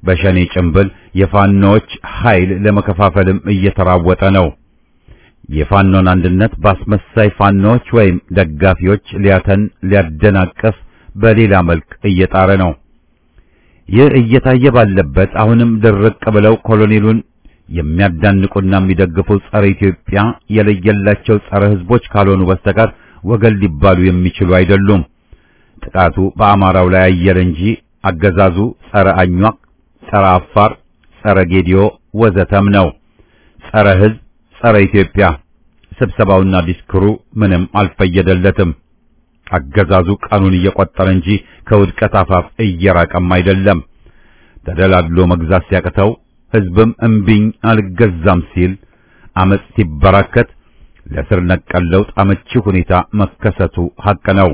Speaker 1: በሸኔ ጭንብል የፋኖዎች ኃይል ለመከፋፈልም እየተራወጠ ነው። የፋኖን አንድነት በአስመሳይ ፋኖዎች ወይም ደጋፊዎች ሊያተን ሊያደናቅፍ በሌላ መልክ እየጣረ ነው። ይህ እየታየ ባለበት አሁንም ድርቅ ብለው ኮሎኔሉን የሚያዳንቁና የሚደግፉ ጸረ ኢትዮጵያ የለየላቸው ጸረ ሕዝቦች ካልሆኑ በስተቀር ወገን ሊባሉ የሚችሉ አይደሉም። ጥቃቱ በአማራው ላይ አየለ እንጂ አገዛዙ ጸረ አኟቅ፣ ጸረ አፋር፣ ጸረ ጌዲዮ ወዘተም ነው። ጸረ ሕዝብ፣ ጸረ ኢትዮጵያ። ስብሰባውና ዲስክሩ ምንም አልፈየደለትም። አገዛዙ ቀኑን እየቆጠረ እንጂ ከውድቀት አፋፍ እየራቀም አይደለም። ተደላድሎ መግዛት ሲያቅተው ሕዝብም እምቢኝ አልገዛም ሲል አመጽ ሲበራከት ለስር ነቀል ለውጥ አመቺ ሁኔታ መከሰቱ ሐቅ ነው።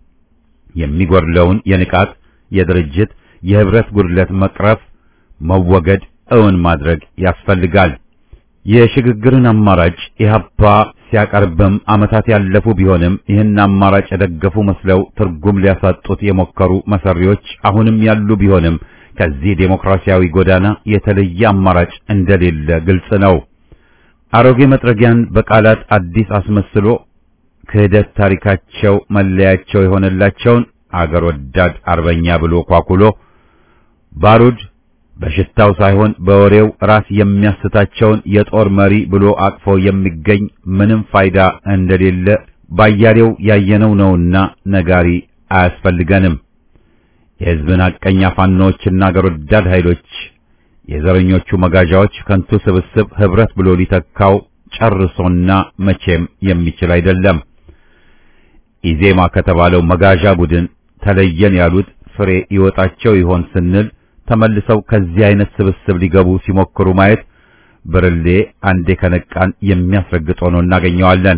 Speaker 1: የሚጎድለውን የንቃት የድርጅት የህብረት ጉድለት መቅረፍ መወገድ እውን ማድረግ ያስፈልጋል። የሽግግርን አማራጭ ኢህአፓ ሲያቀርብም ዓመታት ያለፉ ቢሆንም ይህን አማራጭ የደገፉ መስለው ትርጉም ሊያሳጡት የሞከሩ መሰሪዎች አሁንም ያሉ ቢሆንም ከዚህ ዴሞክራሲያዊ ጎዳና የተለየ አማራጭ እንደሌለ ግልጽ ነው። አሮጌ መጥረጊያን በቃላት አዲስ አስመስሎ ክህደት ታሪካቸው መለያቸው የሆነላቸውን አገር ወዳድ አርበኛ ብሎ ኳኩሎ ባሩድ በሽታው ሳይሆን በወሬው ራስ የሚያስታቸውን የጦር መሪ ብሎ አቅፎ የሚገኝ ምንም ፋይዳ እንደሌለ ባያሌው ያየነው ነውና ነጋሪ አያስፈልገንም። የሕዝብን ሐቀኛ ፋኖዎችና አገር ወዳድ ኃይሎች የዘረኞቹ መጋዣዎች ከንቱ ስብስብ ህብረት ብሎ ሊተካው ጨርሶና መቼም የሚችል አይደለም። ኢዜማ ከተባለው መጋዣ ቡድን ተለየን ያሉት ፍሬ ይወጣቸው ይሆን ስንል ተመልሰው ከዚህ አይነት ስብስብ ሊገቡ ሲሞክሩ ማየት ብርሌ አንዴ ከነቃን የሚያስረግጥ ሆኖ እናገኘዋለን።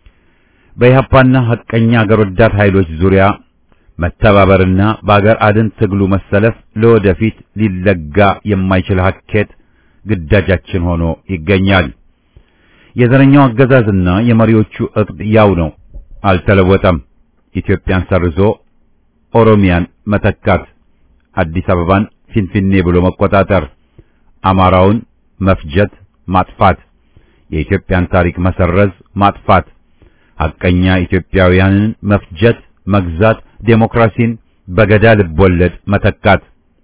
Speaker 1: በኢህአፓና ሐቀኛ አገር ወዳድ ኃይሎች ዙሪያ መተባበርና በአገር አድን ትግሉ መሰለፍ ለወደፊት ሊለጋ የማይችል ሀኬት ግዳጃችን ሆኖ ይገኛል። የዘረኛው አገዛዝና የመሪዎቹ እቅድ ያው ነው፣ አልተለወጠም። ኢትዮጵያን ሰርዞ ኦሮሚያን መተካት፣ አዲስ አበባን ፊንፊኔ ብሎ መቆጣጠር፣ አማራውን መፍጀት፣ ማጥፋት፣ የኢትዮጵያን ታሪክ መሰረዝ፣ ማጥፋት፣ ሐቀኛ ኢትዮጵያውያንን መፍጀት፣ መግዛት፣ ዴሞክራሲን በገዳ ልቦለድ መተካት።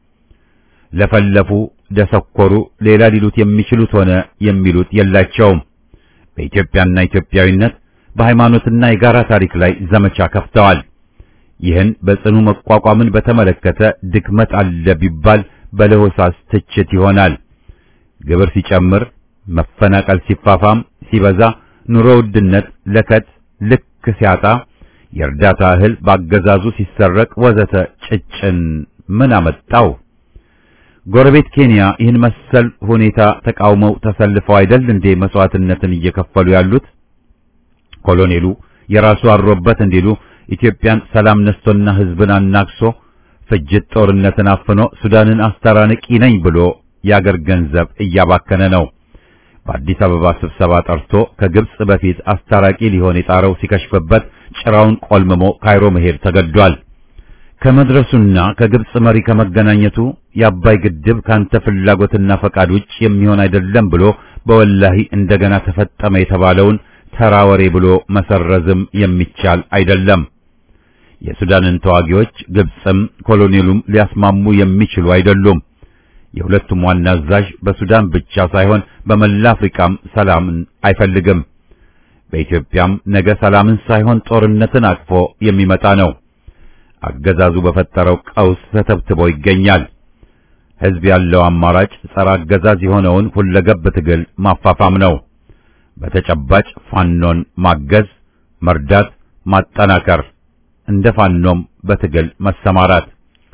Speaker 1: ለፈለፉ ደሰኮሩ ሌላ ሊሉት የሚችሉት ሆነ የሚሉት የላቸውም። በኢትዮጵያና ኢትዮጵያዊነት በሃይማኖትና የጋራ ታሪክ ላይ ዘመቻ ከፍተዋል። ይህን በጽኑ መቋቋምን በተመለከተ ድክመት አለ ቢባል በለሆሳስ ትችት ይሆናል። ግብር ሲጨምር፣ መፈናቀል ሲፋፋም፣ ሲበዛ፣ ኑሮ ውድነት ለከት ልክ ሲያጣ፣ የእርዳታ እህል በአገዛዙ ሲሰረቅ ወዘተ ጭጭን ምን አመጣው? ጎረቤት ኬንያ ይህን መሰል ሁኔታ ተቃውመው ተሰልፈው አይደል እንዴ መስዋዕትነትን እየከፈሉ ያሉት? ኮሎኔሉ የራሱ አሮበት እንዲሉ ኢትዮጵያን ሰላም ነስቶና ሕዝብን አናክሶ ፍጅት ጦርነትን አፍኖ ሱዳንን አስታራንቂ ነኝ ብሎ የአገር ገንዘብ እያባከነ ነው። በአዲስ አበባ ስብሰባ ጠርቶ ከግብጽ በፊት አስታራቂ ሊሆን የጣረው ሲከሽፍበት ጭራውን ቆልምሞ ካይሮ መሄድ ተገዷል። ከመድረሱና ከግብጽ መሪ ከመገናኘቱ የአባይ ግድብ ካንተ ፍላጎትና ፈቃድ ውጭ የሚሆን አይደለም ብሎ በወላሂ እንደገና ተፈጠመ የተባለውን ተራ ወሬ ብሎ መሰረዝም የሚቻል አይደለም። የሱዳንን ተዋጊዎች ግብጽም ኮሎኔሉም ሊያስማሙ የሚችሉ አይደሉም። የሁለቱም ዋና አዛዥ በሱዳን ብቻ ሳይሆን በመላ አፍሪካም ሰላምን አይፈልግም። በኢትዮጵያም ነገ ሰላምን ሳይሆን ጦርነትን አቅፎ የሚመጣ ነው። አገዛዙ በፈጠረው ቀውስ ተተብትቦ ይገኛል። ሕዝብ ያለው አማራጭ ጸረ አገዛዝ የሆነውን ሁለገብ ትግል ማፋፋም ነው። በተጨባጭ ፋኖን ማገዝ፣ መርዳት፣ ማጠናከር፣ እንደ ፋኖም በትግል መሰማራት።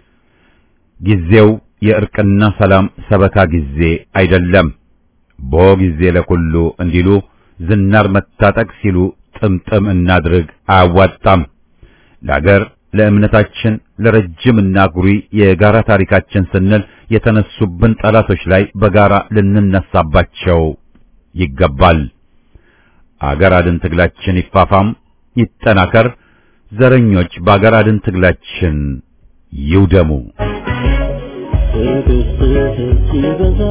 Speaker 1: ጊዜው የእርቅና ሰላም ሰበካ ጊዜ አይደለም። ቦ ጊዜ ለኩሉ እንዲሉ ዝናር መታጠቅ ሲሉ ጥምጥም እናድርግ አያዋጣም። ለአገር ለእምነታችን ለረጅምና ጉሪ የጋራ ታሪካችን ስንል የተነሱብን ጠላቶች ላይ በጋራ ልንነሳባቸው ይገባል። አገር አድን ትግላችን ይፋፋም፣ ይጠናከር። ዘረኞች በአገር አድን ትግላችን ይውደሙ።
Speaker 2: ትዕግስትህ ሲበዛ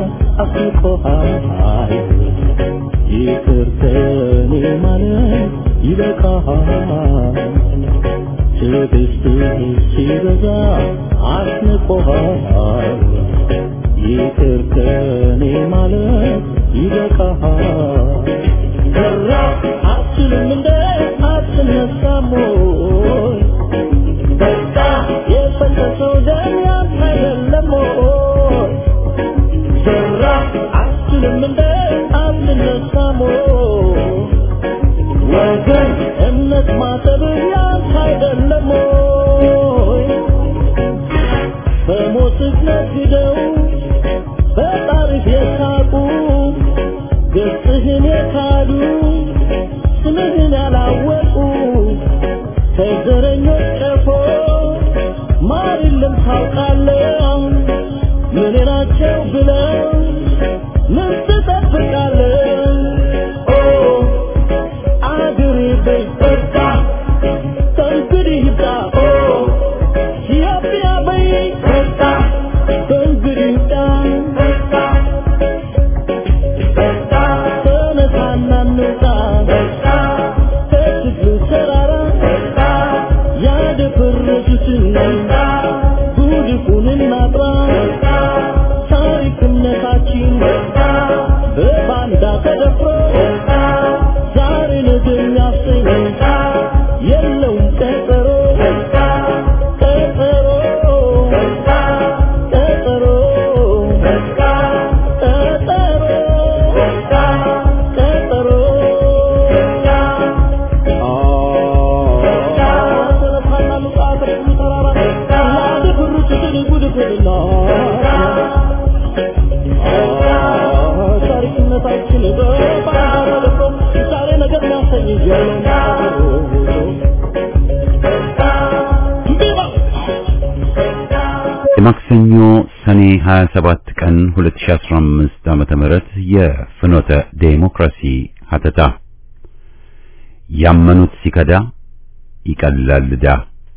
Speaker 2: አስቆሃል ይቅር ከኔ ማለት ይበቃሃል ትዕግስትህ ሲበዛ አስንቆሃል ይቅር ከኔ ማለት ይበቃሃል ሰራ አትችልም እንደ አትነሳም ወይ በቃ የፈሰሰው ደም ያንተ አይደለም ወይ ሰራ አትችልም እንደ አትነሳም ወይ ወገን እምነት ማጠብ ያንተ አይደለም ወይ በሞትህ ነግደው በጣሪፍ የሳቁ ገጽህን የካዱ ስምህን ያላወቁ ከዘረኞች ቀፎ ማር የለም ታውቃለህ ምን ናቸው ብለው ምን ትጠብቃለህ ኦ አገሬ በይ በቃ ከእንግዲህ ይብቃ ኦ ኢትዮጵያ በይ በቃ ከእንግዲህ ይብቃ ተነሳና እንውጣ ከትግሉ ተራራ ያደፈረሱትን ጉድፉን እናጥራ ታሪክ እምነታችን በባንዳ ተደፍሮ ዛሬ ነገ የሚያሰኝ የለውም ቀጠሮ ቀጠሮ ቀጠሮ ቀጠሮ ታሪክነታችን በባንዳ ተደፍሮ ዛሬ ነገር የሚያሰኝ የለውም
Speaker 1: የማክሰኞ ሰኔ 27 ቀን 2015 ዓመተ ምህረት የፍኖተ ዴሞክራሲ ሀተታ ያመኑት ሲከዳ ይቀላል ዕዳ።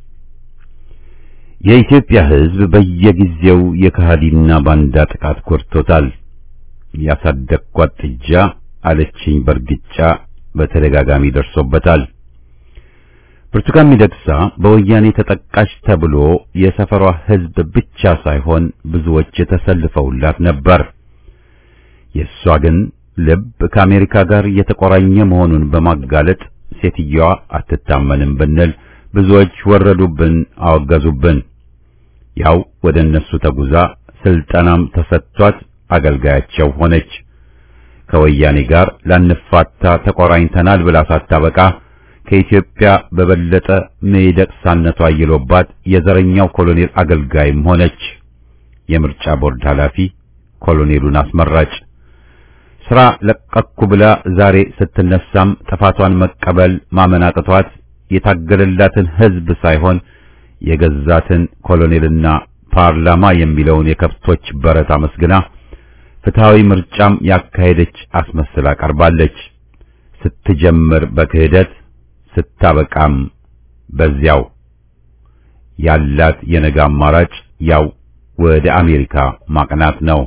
Speaker 1: የኢትዮጵያ ሕዝብ በየጊዜው የከሃዲና ባንዳ ጥቃት ጎድቶታል። ያሳደግኳት ጥጃ አለችኝ በርግጫ በተደጋጋሚ ደርሶበታል። ብርቱካን ሚደቅሳ በወያኔ ተጠቃሽ ተብሎ የሰፈሯ ሕዝብ ብቻ ሳይሆን ብዙዎች ተሰልፈውላት ነበር። የእሷ ግን ልብ ከአሜሪካ ጋር የተቆራኘ መሆኑን በማጋለጥ ሴትየዋ አትታመንም ብንል ብዙዎች ወረዱብን፣ አወገዙብን። ያው ወደ እነሱ ተጉዛ ስልጠናም ተሰጥቷት አገልጋያቸው ሆነች። ከወያኔ ጋር ላንፋታ ተቆራኝተናል ብላ ሳታበቃ ከኢትዮጵያ በበለጠ ሚደቅሳነቷ አይሎባት የዘረኛው ኮሎኔል አገልጋይም ሆነች። የምርጫ ቦርድ ኃላፊ ኮሎኔሉን አስመራጭ ስራ ለቀኩ ብላ ዛሬ ስትነሳም ጥፋቷን መቀበል ማመን አቅቷት የታገለላትን ሕዝብ ሳይሆን የገዛትን ኮሎኔልና ፓርላማ የሚለውን የከብቶች በረት አመስግና ፍትሃዊ ምርጫም ያካሄደች አስመስላ ቀርባለች። ስትጀምር በክህደት ስታበቃም በዚያው ያላት የነገ አማራጭ ያው ወደ አሜሪካ ማቅናት ነው።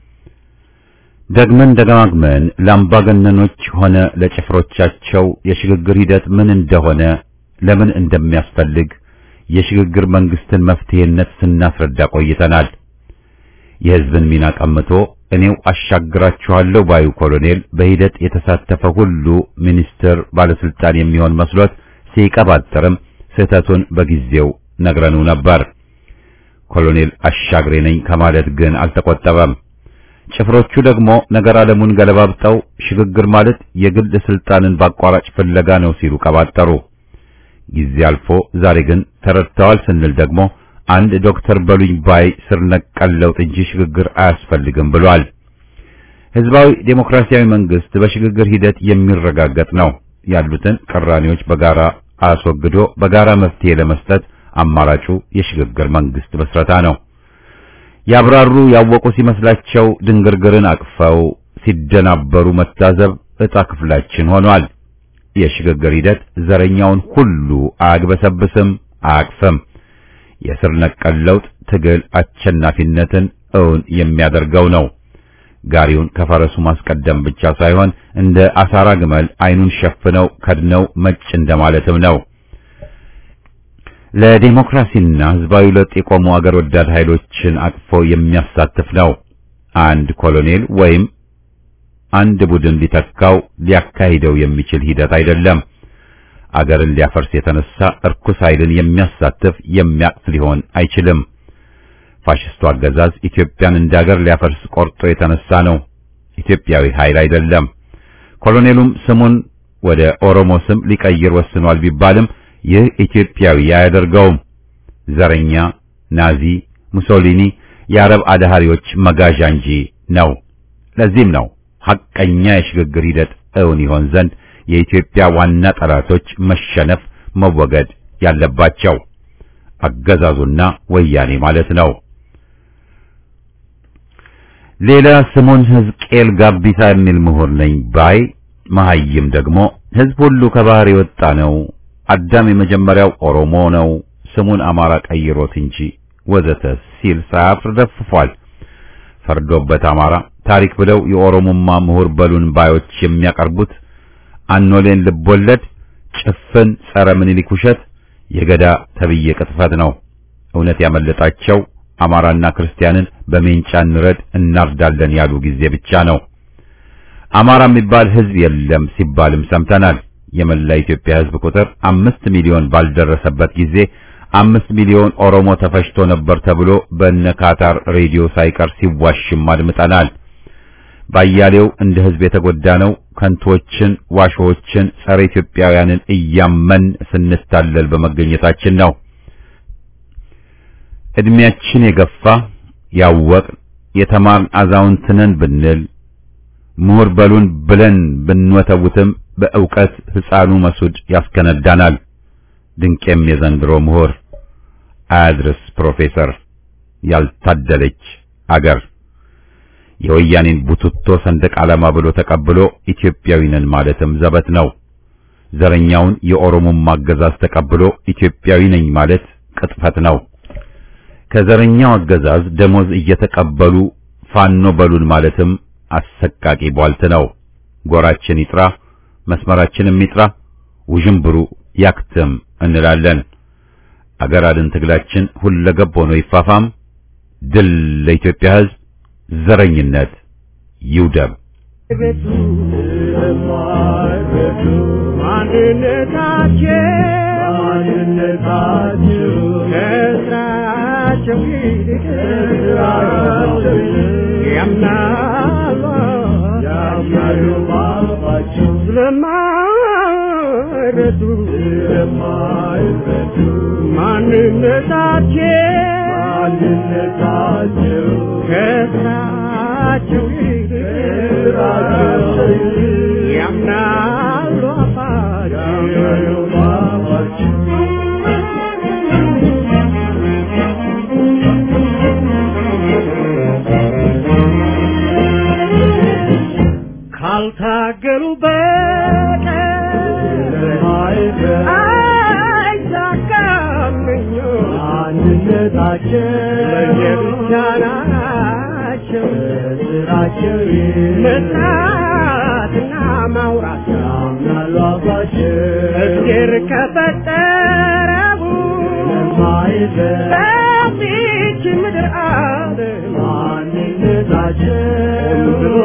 Speaker 1: ደግመን ደጋግመን ለአምባገነኖች ሆነ ለጭፍሮቻቸው የሽግግር ሂደት ምን እንደሆነ ለምን እንደሚያስፈልግ የሽግግር መንግስትን መፍትሄነት ስናስረዳ ቆይተናል። የሕዝብን ሚና ቀምቶ እኔው አሻግራችኋለሁ ባዩ ኮሎኔል በሂደት የተሳተፈ ሁሉ ሚኒስትር፣ ባለስልጣን የሚሆን መስሎት ሲቀባጥርም ስህተቱን በጊዜው ነግረኑ ነበር። ኮሎኔል አሻግሬ ነኝ ከማለት ግን አልተቆጠበም። ጭፍሮቹ ደግሞ ነገር ዓለሙን ገለባብጠው ሽግግር ማለት የግል ስልጣንን በአቋራጭ ፍለጋ ነው ሲሉ ቀባጠሩ። ጊዜ አልፎ ዛሬ ግን ተረድተዋል ስንል ደግሞ አንድ ዶክተር በሉኝ ባይ ስር ነቀል ለውጥ እንጂ ሽግግር አያስፈልግም ብሏል። ህዝባዊ ዴሞክራሲያዊ መንግስት በሽግግር ሂደት የሚረጋገጥ ነው። ያሉትን ቅራኔዎች በጋራ አስወግዶ በጋራ መፍትሄ ለመስጠት አማራጩ የሽግግር መንግስት መስረታ ነው። ያብራሩ ያወቁ ሲመስላቸው ድንግርግርን አቅፈው ሲደናበሩ መታዘብ ዕጣ ክፍላችን ሆኗል። የሽግግር ሂደት ዘረኛውን ሁሉ አያግበሰብስም፣ አያቅፍም። የስር ነቀል ለውጥ ትግል አሸናፊነትን እውን የሚያደርገው ነው። ጋሪውን ከፈረሱ ማስቀደም ብቻ ሳይሆን እንደ አሳራ ግመል አይኑን ሸፍነው ከድነው መጭ እንደማለትም ነው። ለዲሞክራሲና ህዝባዊ ለውጥ የቆሙ አገር ወዳድ ኃይሎችን አቅፎ የሚያሳትፍ ነው። አንድ ኮሎኔል ወይም አንድ ቡድን ሊተካው ሊያካሂደው የሚችል ሂደት አይደለም። አገርን ሊያፈርስ የተነሳ እርኩስ ኃይልን የሚያሳትፍ የሚያቅፍ ሊሆን አይችልም። ፋሽስቱ አገዛዝ ኢትዮጵያን እንደ አገር ሊያፈርስ ቆርጦ የተነሳ ነው። ኢትዮጵያዊ ኃይል አይደለም። ኮሎኔሉም ስሙን ወደ ኦሮሞ ስም ሊቀይር ወስኗል ቢባልም ይህ ኢትዮጵያዊ አያደርገውም። ዘረኛ፣ ናዚ፣ ሙሶሊኒ፣ የአረብ አድሃሪዎች መጋዣ እንጂ ነው። ለዚህም ነው ሐቀኛ የሽግግር ሂደት እውን ይሆን ዘንድ የኢትዮጵያ ዋና ጠላቶች መሸነፍ መወገድ ያለባቸው አገዛዙና ወያኔ ማለት ነው። ሌላ ስሙን ሕዝቅኤል ጋቢሳ የሚል ምሁር ነኝ ባይ መሐይም ደግሞ ሕዝብ ሁሉ ከባህር የወጣ ነው፣ አዳም የመጀመሪያው ኦሮሞ ነው፣ ስሙን አማራ ቀይሮት እንጂ ወዘተ ሲል ሳያፍር ደፍፏል። ፈርዶበት አማራ ታሪክ ብለው የኦሮሞማ ምሁር በሉን ባዮች የሚያቀርቡት አኖሌን ልቦለድ ጭፍን ጸረ ምኒልክ ውሸት የገዳ ተብዬ ቅጥፈት ነው። እውነት ያመለጣቸው አማራና ክርስቲያንን በሜንጫ እንረድ እናርዳለን ያሉ ጊዜ ብቻ ነው። አማራ የሚባል ሕዝብ የለም ሲባልም ሰምተናል። የመላ ኢትዮጵያ ሕዝብ ቁጥር አምስት ሚሊዮን ባልደረሰበት ጊዜ አምስት ሚሊዮን ኦሮሞ ተፈጅቶ ነበር ተብሎ በነ ካታር ሬዲዮ ሳይቀር ሲዋሽም አድምጠናል። ባያሌው እንደ ሕዝብ የተጎዳ ነው። ከንቶችን፣ ዋሾችን፣ ጸረ ኢትዮጵያውያንን እያመን ስንታለል በመገኘታችን ነው። እድሜያችን የገፋ ያወቅ የተማርን አዛውንት ነን ብንል ምሁር በሉን ብለን ብንወተውትም በእውቀት ሕፃኑ መሱድ ያስከነዳናል። ድንቄም የዘንድሮ ምሁር አያድርስ ፕሮፌሰር ያልታደለች አገር የወያኔን ቡትቶ ሰንደቅ ዓላማ ብሎ ተቀብሎ ኢትዮጵያዊ ነን ማለትም ዘበት ነው። ዘረኛውን የኦሮሞማ አገዛዝ ተቀብሎ ኢትዮጵያዊ ነኝ ማለት ቅጥፈት ነው። ከዘረኛው አገዛዝ ደሞዝ እየተቀበሉ ፋኖ በሉን ማለትም አሰቃቂ ቧልት ነው። ጎራችን ይጥራ፣ መስመራችንም ይጥራ፣ ውዥንብሩ ያክትም እንላለን። አገር አድን ትግላችን ሁለገብ ሆኖ ይፋፋም። ድል ለኢትዮጵያ ሕዝብ፣ ዘረኝነት ይውደም።
Speaker 2: ቤቱ ማንነታቸው ማንነታቸው ከስራቸው ይልቅ ያምናሉ ያምናሉ ባባቸው ስለማይረዱ ስለማይረዱ ማንነታቸው ማንነታቸው ከስራቸው ይልቅ ያምናሉ አፋቸው ካልታገሉ በቀር አይሳካም አንድነታቸው ለየብቻ ናቸው ስራቸው መስራትና ማውራት ያምናሉ አባቸው እግዜር ከፈጠረቡ በዚች ምድር አለ ማንነታቸው ብሎ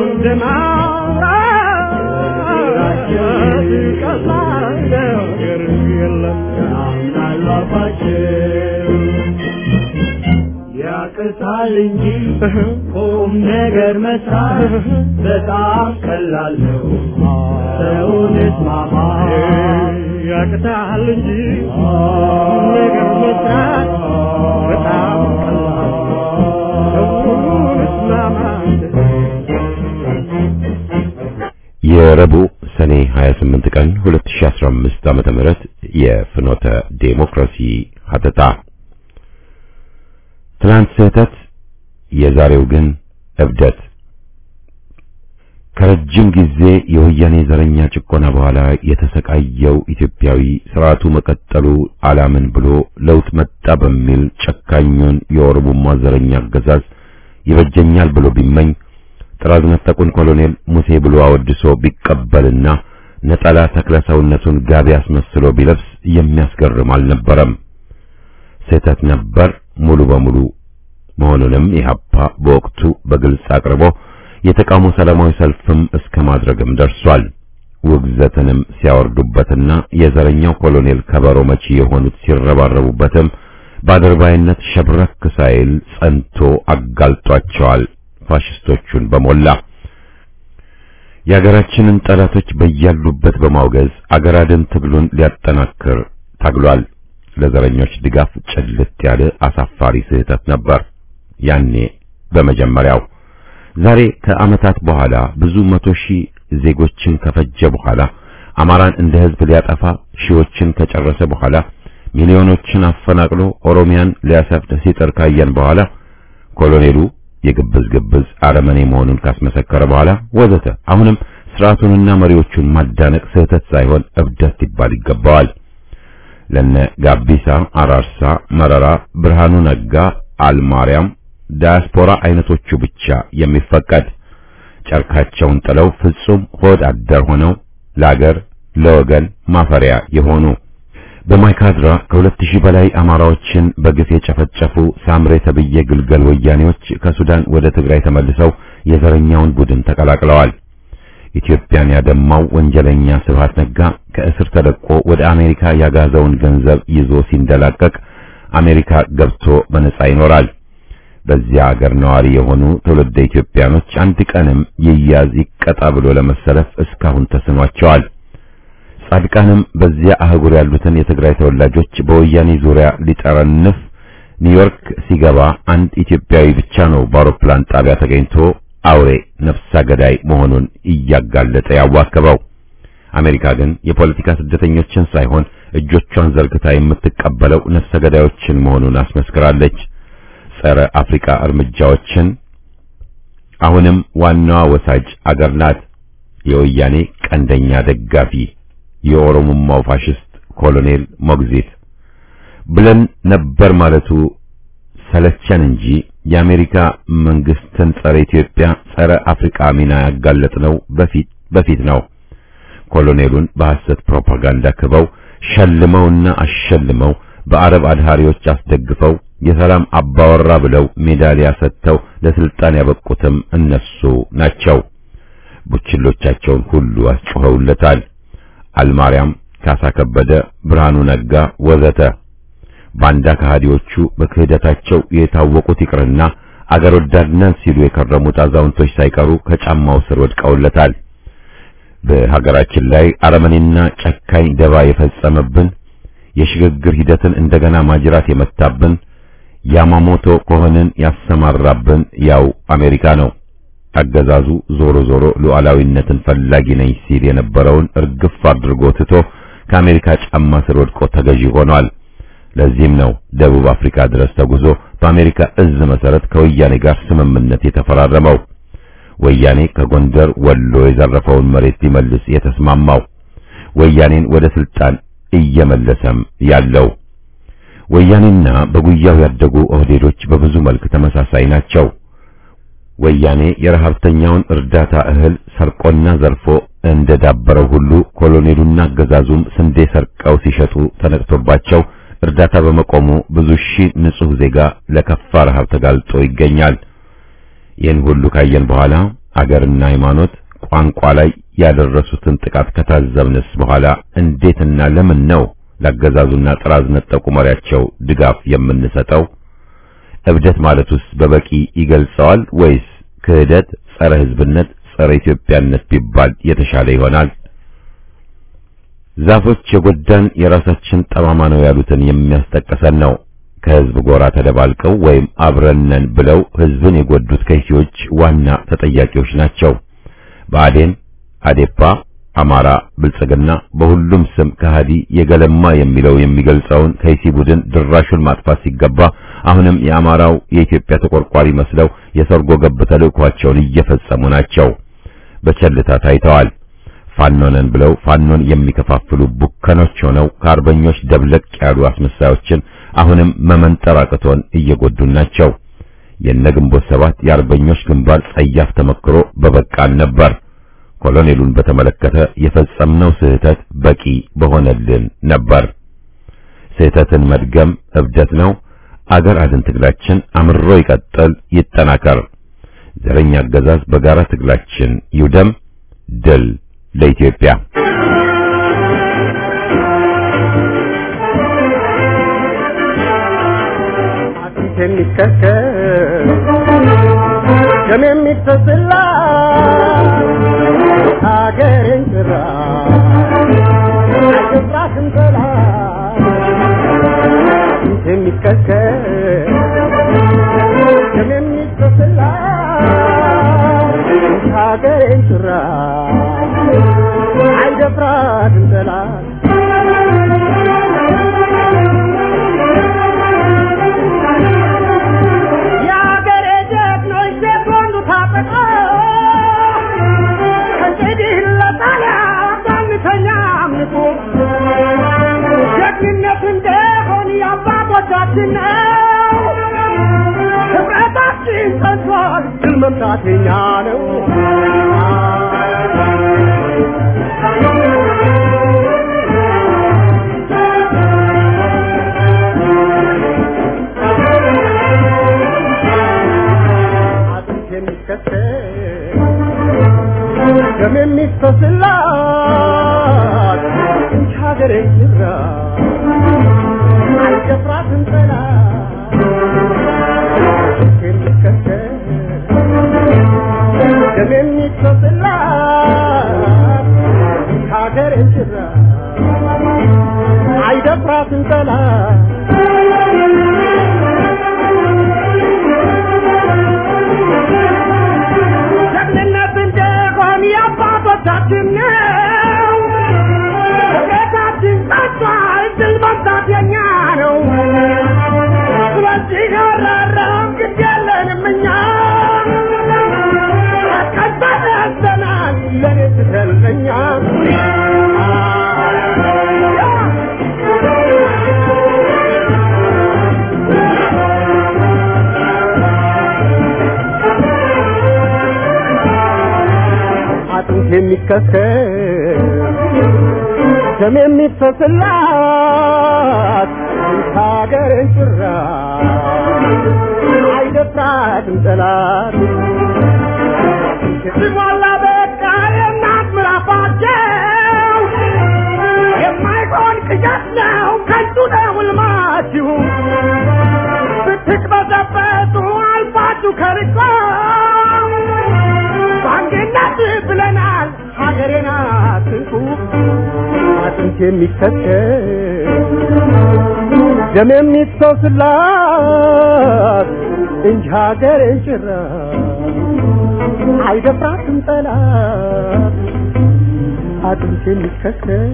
Speaker 2: እንደማውራት ቀላል ነገር የለም ያምናሉ አባቸው ያቅታል እንጂ ቁም ነገር መስራት በጣም ቀላል ነው። ሰውን እስማማ ያቅታል እንጂ ቁም ነገር መስራት በጣም ቀላል ነው። ሰውን እስማማ
Speaker 1: የረቡዕ ሰኔ 28 ቀን 2015 ዓመተ ምህረት የፍኖተ ዴሞክራሲ ሀተታ ትናንት ስህተት፣ የዛሬው ግን እብደት። ከረጅም ጊዜ የወያኔ ዘረኛ ጭቆና በኋላ የተሰቃየው ኢትዮጵያዊ ስርዓቱ መቀጠሉ አላምን ብሎ ለውጥ መጣ በሚል ጨካኙን የኦሮሞማ ዘረኛ አገዛዝ ይበጀኛል ብሎ ቢመኝ ጥራዝ ነጠቁን ኮሎኔል ሙሴ ብሎ አወድሶ ቢቀበልና ነጠላ ተክለ ሰውነቱን ጋቢ አስመስሎ ቢለብስ የሚያስገርም አልነበረም። ስህተት ነበር ሙሉ በሙሉ መሆኑንም ኢህአፓ በወቅቱ በግልጽ አቅርቦ የተቃውሞ ሰላማዊ ሰልፍም እስከ ማድረግም ደርሷል። ውግዘትንም ሲያወርዱበትና የዘረኛው ኮሎኔል ከበሮ መቺ የሆኑት ሲረባረቡበትም በአድርባይነት ሸብረክ ሳይል ጸንቶ አጋልጧቸዋል ፋሽስቶቹን በሞላ የአገራችንን ጠላቶች በያሉበት በማውገዝ አገር አድን ትግሉን ሊያጠናክር ታግሏል። ለዘረኞች ድጋፍ ጭልጥ ያለ አሳፋሪ ስህተት ነበር ያኔ በመጀመሪያው። ዛሬ ከዓመታት በኋላ ብዙ መቶ ሺህ ዜጎችን ከፈጀ በኋላ አማራን እንደ ሕዝብ ሊያጠፋ ሺዎችን ከጨረሰ በኋላ ሚሊዮኖችን አፈናቅሎ ኦሮሚያን ሊያሰፍድ ሲጥር ካየን በኋላ ኮሎኔሉ የግብዝ ግብዝ አረመኔ መሆኑን ካስመሰከረ በኋላ ወዘተ አሁንም ስርዓቱንና መሪዎቹን ማዳነቅ ስህተት ሳይሆን እብደት ሊባል ይገባዋል። ለነ ጋቢሳ፣ አራርሳ፣ መረራ፣ ብርሃኑ ነጋ፣ አልማርያም፣ ዳያስፖራ አይነቶቹ ብቻ የሚፈቀድ ጨርካቸውን ጥለው ፍጹም ሆድ አደር ሆነው ለአገር ለወገን ማፈሪያ የሆኑ በማይካድራ ከሁለት ሺህ በላይ አማራዎችን በግፍ የጨፈጨፉ ሳምሬ ተብዬ ግልገል ወያኔዎች ከሱዳን ወደ ትግራይ ተመልሰው የዘረኛውን ቡድን ተቀላቅለዋል። ኢትዮጵያን ያደማው ወንጀለኛ ስብሃት ነጋ ከእስር ተለቆ ወደ አሜሪካ ያጋዘውን ገንዘብ ይዞ ሲንደላቀቅ አሜሪካ ገብቶ በነጻ ይኖራል። በዚያ አገር ነዋሪ የሆኑ ትውልደ ኢትዮጵያኖች አንድ ቀንም ይያዝ ይቀጣ ብሎ ለመሰለፍ እስካሁን ተስኗቸዋል። ጻድቃንም በዚያ አህጉር ያሉትን የትግራይ ተወላጆች በወያኔ ዙሪያ ሊጠረንፍ ኒውዮርክ ሲገባ አንድ ኢትዮጵያዊ ብቻ ነው በአውሮፕላን ጣቢያ ተገኝቶ አውሬ ነፍሳ ገዳይ መሆኑን እያጋለጠ ያዋከበው። አሜሪካ ግን የፖለቲካ ስደተኞችን ሳይሆን እጆቿን ዘርግታ የምትቀበለው ነፍሰ ገዳዮችን መሆኑን አስመስክራለች። ጸረ አፍሪካ እርምጃዎችን አሁንም ዋናዋ ወሳጅ አገር ናት። የወያኔ ቀንደኛ ደጋፊ የኦሮሞማው ፋሽስት ኮሎኔል ሞግዚት ብለን ነበር ማለቱ ሰለቸን እንጂ የአሜሪካ መንግስትን ጸረ ኢትዮጵያ፣ ጸረ አፍሪካ ሚና ያጋለጥነው በፊት በፊት ነው። ኮሎኔሉን በሐሰት ፕሮፓጋንዳ ክበው ሸልመውና አሸልመው በአረብ አድሃሪዎች አስደግፈው የሰላም አባወራ ብለው ሜዳሊያ ሰጥተው ለስልጣን ያበቁትም እነሱ ናቸው። ቡችሎቻቸውን ሁሉ አስጮኸውለታል። አልማርያም፣ ካሳ ከበደ፣ ብርሃኑ ነጋ ወዘተ ባንዳ ከሃዲዎቹ በክህደታቸው የታወቁት ይቅርና አገር ወዳድነን ሲሉ የከረሙት አዛውንቶች ሳይቀሩ ከጫማው ስር ወድቀውለታል። በሀገራችን ላይ አረመኔና ጨካኝ ደባ የፈጸመብን የሽግግር ሂደትን እንደገና ማጅራት የመታብን ያማሞቶ ከሆንን ያሰማራብን ያው አሜሪካ ነው። አገዛዙ ዞሮ ዞሮ ሉዓላዊነትን ፈላጊ ነኝ ሲል የነበረውን እርግፍ አድርጎ ትቶ ከአሜሪካ ጫማ ስር ወድቆ ተገዢ ሆኗል። ለዚህም ነው ደቡብ አፍሪካ ድረስ ተጉዞ በአሜሪካ እዝ መሰረት ከወያኔ ጋር ስምምነት የተፈራረመው። ወያኔ ከጎንደር ወሎ የዘረፈውን መሬት ሊመልስ የተስማማው ወያኔን ወደ ስልጣን እየመለሰም ያለው ወያኔና በጉያው ያደጉ ኦህዴዶች በብዙ መልክ ተመሳሳይ ናቸው። ወያኔ የረሀብተኛውን እርዳታ እህል ሰርቆና ዘርፎ እንደዳበረው ሁሉ ኮሎኔሉና አገዛዙም ስንዴ ሰርቀው ሲሸጡ ተነቅቶባቸው እርዳታ በመቆሙ ብዙ ሺህ ንጹህ ዜጋ ለከፋ ረሃብ ተጋልጦ ይገኛል። ይህን ሁሉ ካየን በኋላ አገርና ሃይማኖት፣ ቋንቋ ላይ ያደረሱትን ጥቃት ከታዘብንስ በኋላ እንዴትና ለምን ነው ለአገዛዙና ጥራዝ ነጠቁ መሪያቸው ድጋፍ የምንሰጠው? እብደት ማለቱስ በበቂ ይገልጸዋል ወይስ ክህደት፣ ጸረ ሕዝብነት፣ ጸረ ኢትዮጵያነት ቢባል የተሻለ ይሆናል? ዛፎች የጎዳን የራሳችን ጠማማ ነው ያሉትን የሚያስጠቅሰን ነው። ከህዝብ ጎራ ተደባልቀው ወይም አብረነን ብለው ህዝብን የጎዱት ከይሲዎች ዋና ተጠያቂዎች ናቸው። ብአዴን፣ አዴፓ፣ አማራ ብልጽግና በሁሉም ስም ከሃዲ የገለማ የሚለው የሚገልጸውን ከይሲ ቡድን ድራሹን ማጥፋት ሲገባ አሁንም የአማራው የኢትዮጵያ ተቆርቋሪ መስለው የሰርጎ ገብ ተልእኳቸውን እየፈጸሙ ናቸው። በቸልታ ታይተዋል። ፋኖነን ብለው ፋኖን የሚከፋፍሉ ቡከኖች ሆነው ከአርበኞች ደብለቅ ያሉ አስመሳዮችን አሁንም መመንጠር አቅቶን እየጎዱን ናቸው። የነግንቦት ሰባት የአርበኞች ግንባር ጸያፍ ተመክሮ በበቃን ነበር። ኮሎኔሉን በተመለከተ የፈጸምነው ስህተት በቂ በሆነልን ነበር። ስህተትን መድገም እብደት ነው። አገር አድን ትግላችን አምሮ ይቀጥል፣ ይጠናከር። ዘረኛ አገዛዝ በጋራ ትግላችን ይውደም። ድል ለኢትዮጵያ።
Speaker 2: አጥንት የሚከከል ደም የሚፈስላ ሀገሬን ጭራ አይገባትም ጠላት አጥንት የሚከከል ደም የሚፈስላ ሀገሬን ጭራ አይደፍራትም ጠላት የአገሬ ጀግኖች ሴቶንዱ ታጠቃ ከእንግዲህ ለጣሊያ ባንተኛ አምልኮ ጀግንነት እንደሆን የአባቶቻችን ነው። ህብረታችን ጸንቷል፣ ድል መምታት የኛ ነው። አጥንት የሚከተል ደም የሚፈስላት እንጂ ሀገሬ ይራ አይደፍራትም ጠላት አጥንት የሚከተል ደም የሚፈስላት እንጂ ሀገሬ ይራ አይደፍራትም ጠላት ጀግንነት እንደሆን የአባቶቻችን ነው። ቤታችን ጸጥቷል፣ ድል መምታት የኛ ነው። ስለዚህ አራራም ግድ የለንም እኛ ቀጣይ ያዘናል ለኔ ስትለኛ አጥንት የሚከሰል ደም የሚፈስላት ሀገርን ጭራ አይደፍራትም ጠላት ሲሞላ በቃ የእናት ምራፋቸው የማይሆን ቅዠት ነው ከንቱ ነው ሕልማችሁ ብትቅበዘበዙ አልፋችሁ ከርቆ በአንድነት ብለናል ሀገሬን አትንኩ አጥንት የሚከተል ደም የሚፈስላት እንጂ ሀገሬን ጭራ አይደፍራትም ጠላት አጥንት የሚከተል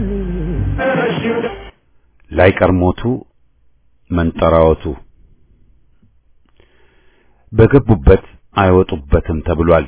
Speaker 1: ላይቀር ሞቱ መንጠራወቱ በገቡበት አይወጡበትም ተብሏል።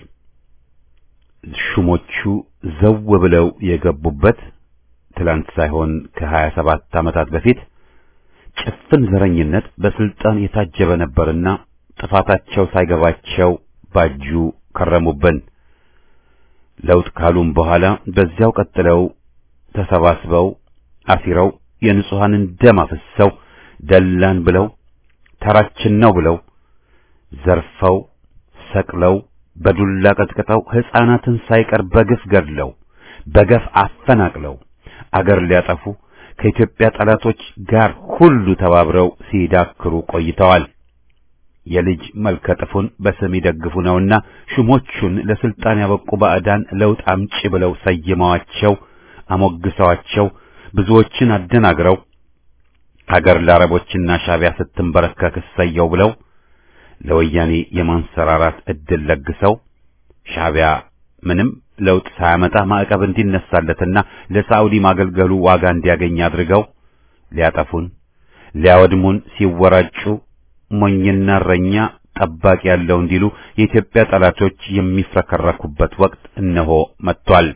Speaker 1: ሹሞቹ ዘው ብለው የገቡበት ትላንት ሳይሆን ከሀያ ሰባት ዓመታት በፊት ጭፍን ዘረኝነት በስልጣን የታጀበ ነበርና ጥፋታቸው ሳይገባቸው ባጁ ከረሙብን። ለውጥ ካሉም በኋላ በዚያው ቀጥለው ተሰባስበው አሲረው የንጹሐንን ደም አፍሰው ደላን ብለው ተራችን ነው ብለው ዘርፈው ሰቅለው በዱላ ቀጥቅጠው ሕፃናትን ሳይቀር በግፍ ገድለው በገፍ አፈናቅለው አገር ሊያጠፉ ከኢትዮጵያ ጠላቶች ጋር ሁሉ ተባብረው ሲዳክሩ ቆይተዋል። የልጅ መልከ ጥፉን በስም ይደግፉ ነውና ሹሞቹን ለስልጣን ያበቁ ባዕዳን ለውጥ አምጪ ብለው ሰይመዋቸው አሞግሰዋቸው ብዙዎችን አደናግረው አገር ለአረቦችና ሻቢያ ስትንበረከክ እሰየው ብለው ለወያኔ የማንሰራራት እድል ለግሰው ሻቢያ ምንም ለውጥ ሳያመጣ ማዕቀብ እንዲነሳለትና ለሳዑዲ ማገልገሉ ዋጋ እንዲያገኝ አድርገው ሊያጠፉን ሊያወድሙን ሲወራጩ ሞኝና እረኛ ጠባቂ ያለው እንዲሉ የኢትዮጵያ ጠላቶች የሚፍረከረኩበት ወቅት እነሆ መጥቷል።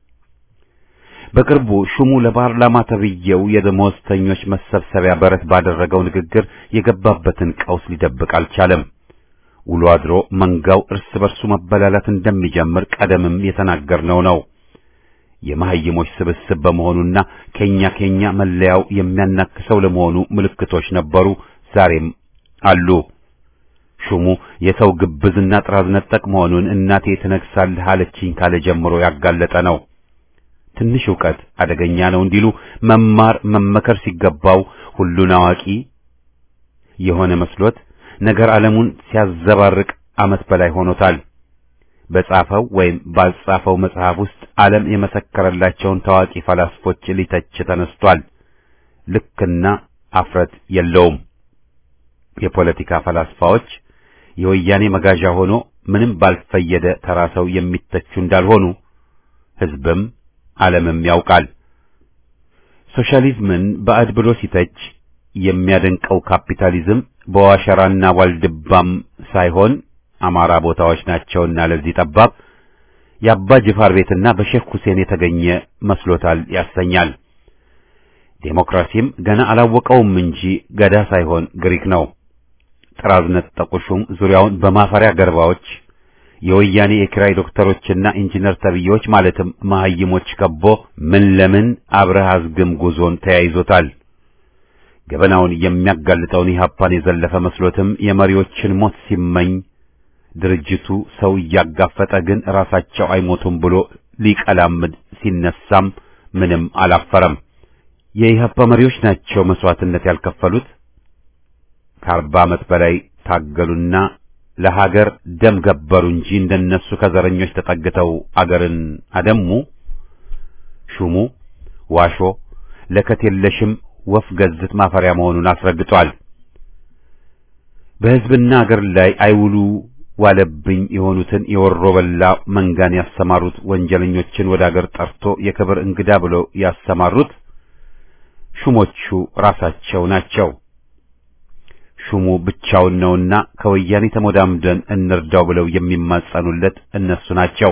Speaker 1: በቅርቡ ሹሙ ለፓርላማ ተብዬው የደመወዝተኞች መሰብሰቢያ በረት ባደረገው ንግግር የገባበትን ቀውስ ሊደብቅ አልቻለም። ውሎ አድሮ መንጋው እርስ በርሱ መበላላት እንደሚጀምር ቀደምም የተናገርነው ነው። የመሐይሞች ስብስብ በመሆኑና ከኛ ከኛ መለያው የሚያናክሰው ለመሆኑ ምልክቶች ነበሩ፣ ዛሬም አሉ። ሹሙ የሰው ግብዝና ጥራዝ ነጠቅ መሆኑን እናቴ ትነግሳለህ አለችኝ ካለ ጀምሮ ያጋለጠ ነው። ትንሽ ዕውቀት አደገኛ ነው እንዲሉ መማር መመከር ሲገባው ሁሉን አዋቂ የሆነ መስሎት ነገር ዓለሙን ሲያዘባርቅ ዓመት በላይ ሆኖታል። በጻፈው ወይም ባልጻፈው መጽሐፍ ውስጥ ዓለም የመሰከረላቸውን ታዋቂ ፈላስፎች ሊተች ተነስቷል። ልክና አፍረት የለውም። የፖለቲካ ፈላስፋዎች የወያኔ መጋዣ ሆኖ ምንም ባልፈየደ ተራ ሰው የሚተቹ እንዳልሆኑ ሕዝብም ዓለምም ያውቃል። ሶሻሊዝምን ባዕድ ብሎ ሲተች የሚያደንቀው ካፒታሊዝም በዋሸራና ዋልድባም ሳይሆን አማራ ቦታዎች ናቸውና ለዚህ ጠባብ የአባ ጅፋር ቤትና በሼክ ሁሴን የተገኘ መስሎታል ያሰኛል። ዴሞክራሲም ገና አላወቀውም እንጂ ገዳ ሳይሆን ግሪክ ነው። ጥራዝ ነጠቁ ሹም ዙሪያውን በማፈሪያ ገርባዎች የወያኔ የኪራይ ዶክተሮችና ኢንጂነር ተብዬዎች ማለትም መሐይሞች ከቦ ምን ለምን አብረህ አዝግም ጉዞን ተያይዞታል። ገበናውን የሚያጋልጠውን ኢህአፓን የዘለፈ መስሎትም የመሪዎችን ሞት ሲመኝ ድርጅቱ ሰው እያጋፈጠ ግን ራሳቸው አይሞቱም ብሎ ሊቀላምድ ሲነሳም ምንም አላፈረም። የኢህአፓ መሪዎች ናቸው መስዋዕትነት ያልከፈሉት። ከአርባ ዓመት በላይ ታገሉና ለሀገር ደም ገበሩ እንጂ እንደነሱ ከዘረኞች ተጠግተው አገርን አደሙ። ሹሙ ዋሾ ለከት የለሽም ወፍ ገዝት ማፈሪያ መሆኑን አስረግጧል። በሕዝብና አገር ላይ አይውሉ ዋለብኝ የሆኑትን የወሮ በላ መንጋን ያሰማሩት ወንጀለኞችን ወደ አገር ጠርቶ የክብር እንግዳ ብለው ያሰማሩት ሹሞቹ ራሳቸው ናቸው። ሹሙ ብቻውን ነውና ከወያኔ ተሞዳምደን እንርዳው ብለው የሚማጸኑለት እነሱ ናቸው።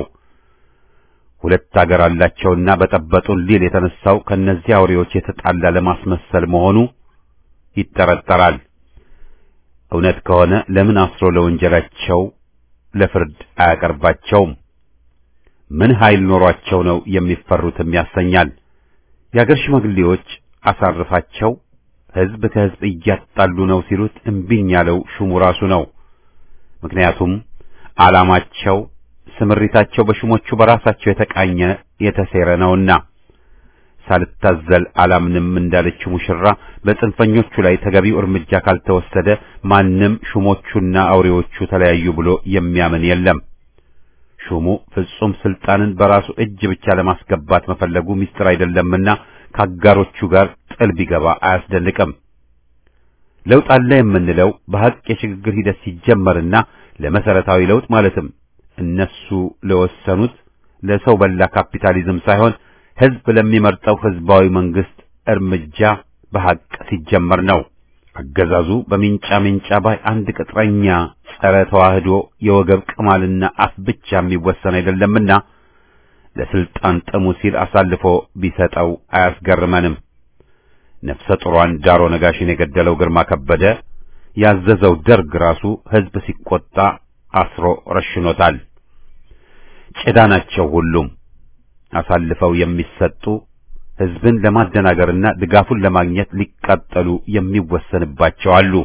Speaker 1: ሁለት አገር አላቸውና በጠበጡን ሊል የተነሳው ከነዚህ አውሬዎች የተጣላ ለማስመሰል መሆኑ ይጠረጠራል። እውነት ከሆነ ለምን አስሮ ለወንጀላቸው ለፍርድ አያቀርባቸውም? ምን ኃይል ኖሯቸው ነው የሚፈሩትም ያሰኛል። የአገር ሽማግሌዎች አሳርፋቸው ሕዝብ ከሕዝብ እያጣሉ ነው ሲሉት እምቢኝ ያለው ሹሙ ራሱ ነው። ምክንያቱም ዓላማቸው፣ ስምሪታቸው በሹሞቹ በራሳቸው የተቃኘ የተሴረ ነውና። ሳልታዘል አላምንም እንዳለችው ሙሽራ በጽንፈኞቹ ላይ ተገቢው እርምጃ ካልተወሰደ ማንም ሹሞቹና አውሬዎቹ ተለያዩ ብሎ የሚያምን የለም። ሹሙ ፍጹም ስልጣንን በራሱ እጅ ብቻ ለማስገባት መፈለጉ ምስጢር አይደለምና ከአጋሮቹ ጋር ጥል ቢገባ አያስደንቅም። ለውጥ አለ የምንለው በሐቅ የሽግግር ሂደት ሲጀመርና ለመሰረታዊ ለውጥ ማለትም እነሱ ለወሰኑት ለሰው በላ ካፒታሊዝም ሳይሆን ሕዝብ ለሚመርጠው ሕዝባዊ መንግስት እርምጃ በሐቅ ሲጀመር ነው። አገዛዙ በሚንጫ ሚንጫ ባይ አንድ ቅጥረኛ ጸረ ተዋህዶ የወገብ ቅማልና አፍ ብቻ የሚወሰን አይደለምና ለስልጣን ጥሙ ሲል አሳልፎ ቢሰጠው አያስገርመንም። ነፍሰ ጡሯን ዳሮ ነጋሽን የገደለው ግርማ ከበደ ያዘዘው ደርግ ራሱ ሕዝብ ሲቆጣ አስሮ ረሽኖታል። ጭዳ ናቸው ሁሉም አሳልፈው የሚሰጡ ሕዝብን ለማደናገርና ድጋፉን ለማግኘት ሊቃጠሉ የሚወሰንባቸው አሉ።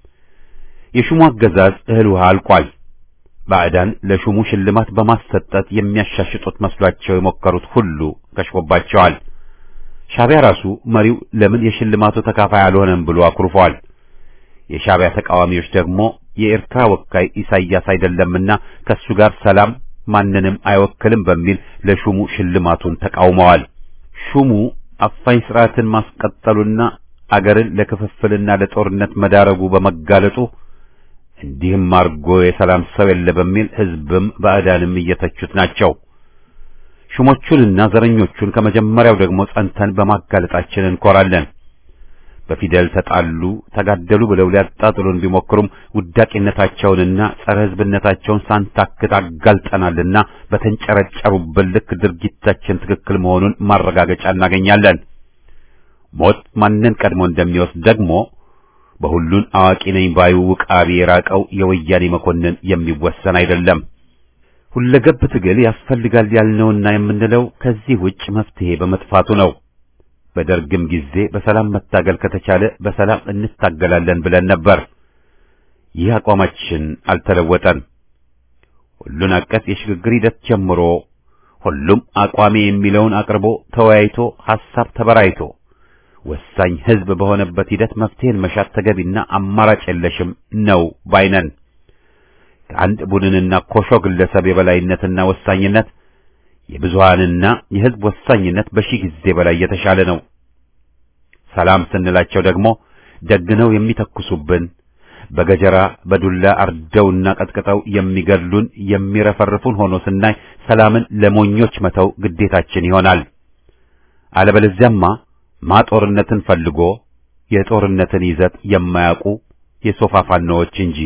Speaker 1: የሹሙ አገዛዝ እህል ውሃ አልቋል። ባዕዳን ለሹሙ ሽልማት በማሰጠት የሚያሻሽጡት መስሏቸው የሞከሩት ሁሉ ከሽፎባቸዋል። ሻዕቢያ ራሱ መሪው ለምን የሽልማቱ ተካፋይ አልሆነም ብሎ አኩርፏል። የሻዕቢያ ተቃዋሚዎች ደግሞ የኤርትራ ወካይ ኢሳይያስ አይደለምና ከሱ ጋር ሰላም ማንንም አይወክልም በሚል ለሹሙ ሽልማቱን ተቃውመዋል። ሹሙ አፋኝ ስርዓትን ማስቀጠሉና አገርን ለክፍፍልና ለጦርነት መዳረጉ በመጋለጡ እንዲህም አርጎ የሰላም ሰው የለ በሚል ሕዝብም ባዕዳንም እየተቹት ናቸው። ሹሞቹንና ዘረኞቹን ከመጀመሪያው ደግሞ ጸንተን በማጋለጣችን እንኮራለን። በፊደል ተጣሉ፣ ተጋደሉ ብለው ሊያጣጥሉን ቢሞክሩም ውዳቂነታቸውንና ጸረ ሕዝብነታቸውን ሳንታክት አጋልጠናልና በተንጨረጨሩበት ልክ ድርጊታችን ትክክል መሆኑን ማረጋገጫ እናገኛለን። ሞት ማንን ቀድሞ እንደሚወስድ ደግሞ በሁሉን አዋቂ ነኝ ባዩ ውቃቢ የራቀው የወያኔ መኮንን የሚወሰን አይደለም። ሁለገብ ትግል ያስፈልጋል ያልነውና የምንለው ከዚህ ውጭ መፍትሄ በመጥፋቱ ነው። በደርግም ጊዜ በሰላም መታገል ከተቻለ በሰላም እንታገላለን ብለን ነበር። ይህ አቋማችን አልተለወጠም። ሁሉን አቀፍ የሽግግር ሂደት ጀምሮ ሁሉም አቋሜ የሚለውን አቅርቦ ተወያይቶ ሐሳብ ተበራይቶ ወሳኝ ሕዝብ በሆነበት ሂደት መፍትሄን መሻት ተገቢና አማራጭ የለሽም ነው ባይነን። ከአንድ ቡድንና ኮሾ ግለሰብ የበላይነትና ወሳኝነት የብዙሃንና የሕዝብ ወሳኝነት በሺህ ጊዜ በላይ የተሻለ ነው። ሰላም ስንላቸው ደግሞ ደግነው የሚተኩሱብን በገጀራ በዱላ አርደውና ቀጥቅጠው የሚገድሉን የሚረፈርፉን ሆኖ ስናይ ሰላምን ለሞኞች መተው ግዴታችን ይሆናል። አለበለዚያማ ማጦርነትን ፈልጎ የጦርነትን ይዘት የማያውቁ የሶፋ ፋኖዎች እንጂ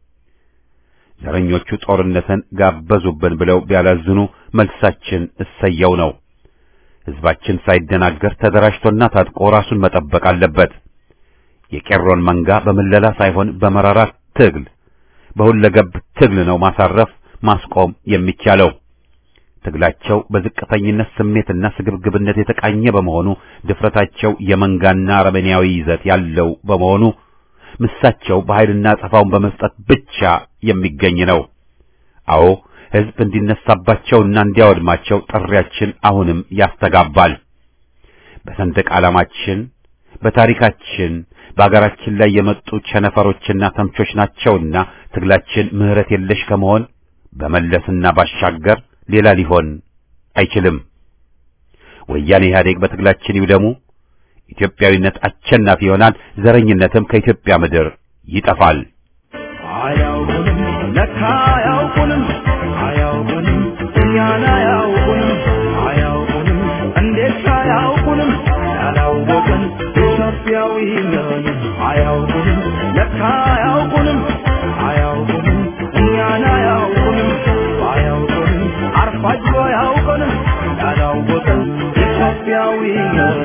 Speaker 1: ዘረኞቹ ጦርነትን ጋበዙብን ብለው ቢያላዝኑ መልሳችን እሰየው ነው። ሕዝባችን ሳይደናገር ተደራጅቶና ታጥቆ ራሱን መጠበቅ አለበት። የቄሮን መንጋ በምለላ ሳይሆን በመራራ ትግል በሁለገብ ትግል ነው ማሳረፍ ማስቆም የሚቻለው። ትግላቸው በዝቅተኝነት ስሜትና ስግብግብነት የተቃኘ በመሆኑ ድፍረታቸው የመንጋና አረመኔያዊ ይዘት ያለው በመሆኑ ምሳቸው በኃይልና ጠፋውን በመስጠት ብቻ የሚገኝ ነው። አዎ ሕዝብ እንዲነሳባቸውና እንዲያወድማቸው ጥሪያችን አሁንም ያስተጋባል። በሰንደቅ ዓላማችን፣ በታሪካችን፣ በአገራችን ላይ የመጡ ቸነፈሮችና ተምቾች ናቸውና ትግላችን ምሕረት የለሽ ከመሆን በመለስና ባሻገር ሌላ ሊሆን አይችልም። ወያኔ ኢህአዴግ በትግላችን ይውደሙ። ኢትዮጵያዊነት አሸናፊ ይሆናል። ዘረኝነትም ከኢትዮጵያ ምድር ይጠፋል።
Speaker 2: አያውቁንም ለካ አያውቁንም አያውቁንም እኛን አያውቁንም አያውቁንም እንዴት አያውቁንም ያላወቅን ኢትዮጵያዊ ነን አያውቁንም ለካ አያውቁንም አያውቁንም እኛን አያውቁንም አያውቁንም አርፋጅ አያውቁንም ያላወቅን ኢትዮጵያዊ ነን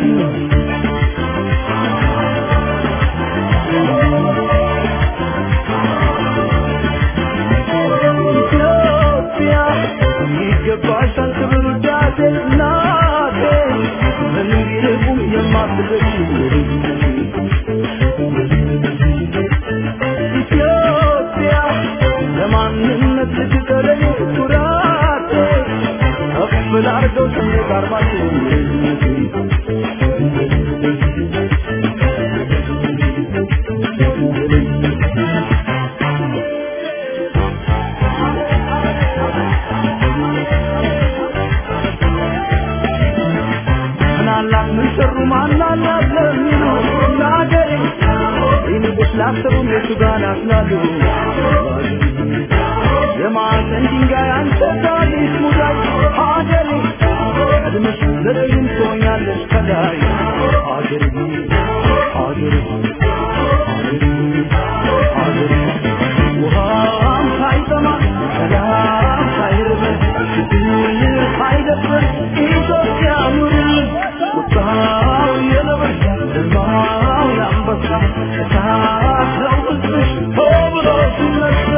Speaker 2: ኢትዮጵያ ይገባሻል ክብር ውዳሴ እናቴ ምንም ቢርቁም የማትደርሺ ኢትዮጵያ ለማንነት ልትቀረኝ ኩራቴ ከፍ ላርገው ሰንደቅ ዓርማችን ምናላት ምን ሰሩ ማናላት ለሚሉ ለአገሬ ይንጉስ ላሰቡም የቱ ጋር ናስላሉ የማዕዘን ድንጋይ አንተ ታሪክ ሙዳይ ሀገሬ ቀድመሽ ዘረኝም ትሆኛለሽ ከላይ ሀገሬ ሀገሬ ሀገሬ ሀገሬ ውሃም ሳይጠማ ሰላም ሳይርበን ችግር ሳይደፍረን ኢትዮጵያ ኑርልን ቁጣው የነብር ግርማው የአንበሳ እሳት ነው ሕዝብሽ ሆ ብሎ ሲነሳ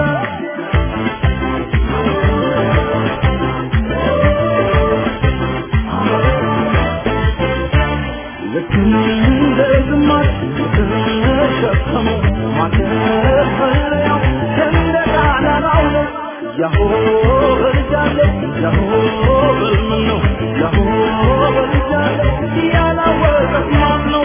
Speaker 2: ልክ እንደ ግማሽ ተሸከሙ ማከፈሪያው ሰንደቅ ዓላማው ነው። ያሆ በልጃለ ያሆ በልምን ነው ያሆ በልጃለ ያላወቀ ማን ነው?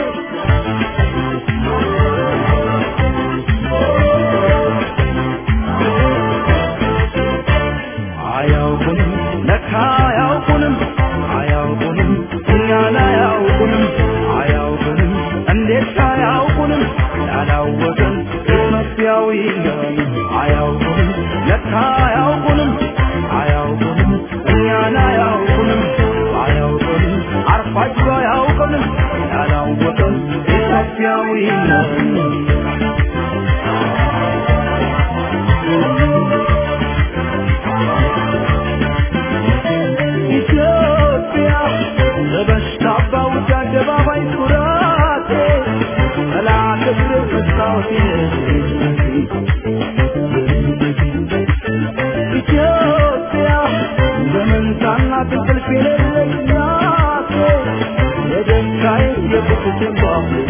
Speaker 2: አያውቁንም ለካ አያውቁንም አያውቁንም እኛን አያውቁንም አያውቁንም እንዴት አያውቁንም ያላወቅን ኢትዮጵያዊ ነን አያውቁንም ለካ አያውቁንም አያውቁንም እኛን አያውቁንም አያውቁንም አርፋጅ አያውቁንም ያላወቅን ኢትዮጵያ ኢትዮጵያዊ ነኝ ኢትዮጵያ በበሽታ ባውጃ አደባባይ ኩራቴ ጠላት እግር መስታወቴ ኢትዮጵያ በመንታና ትንቅልፍ የሌለኝ ናቴ የደስታዬ የቁጭቴ ባፌ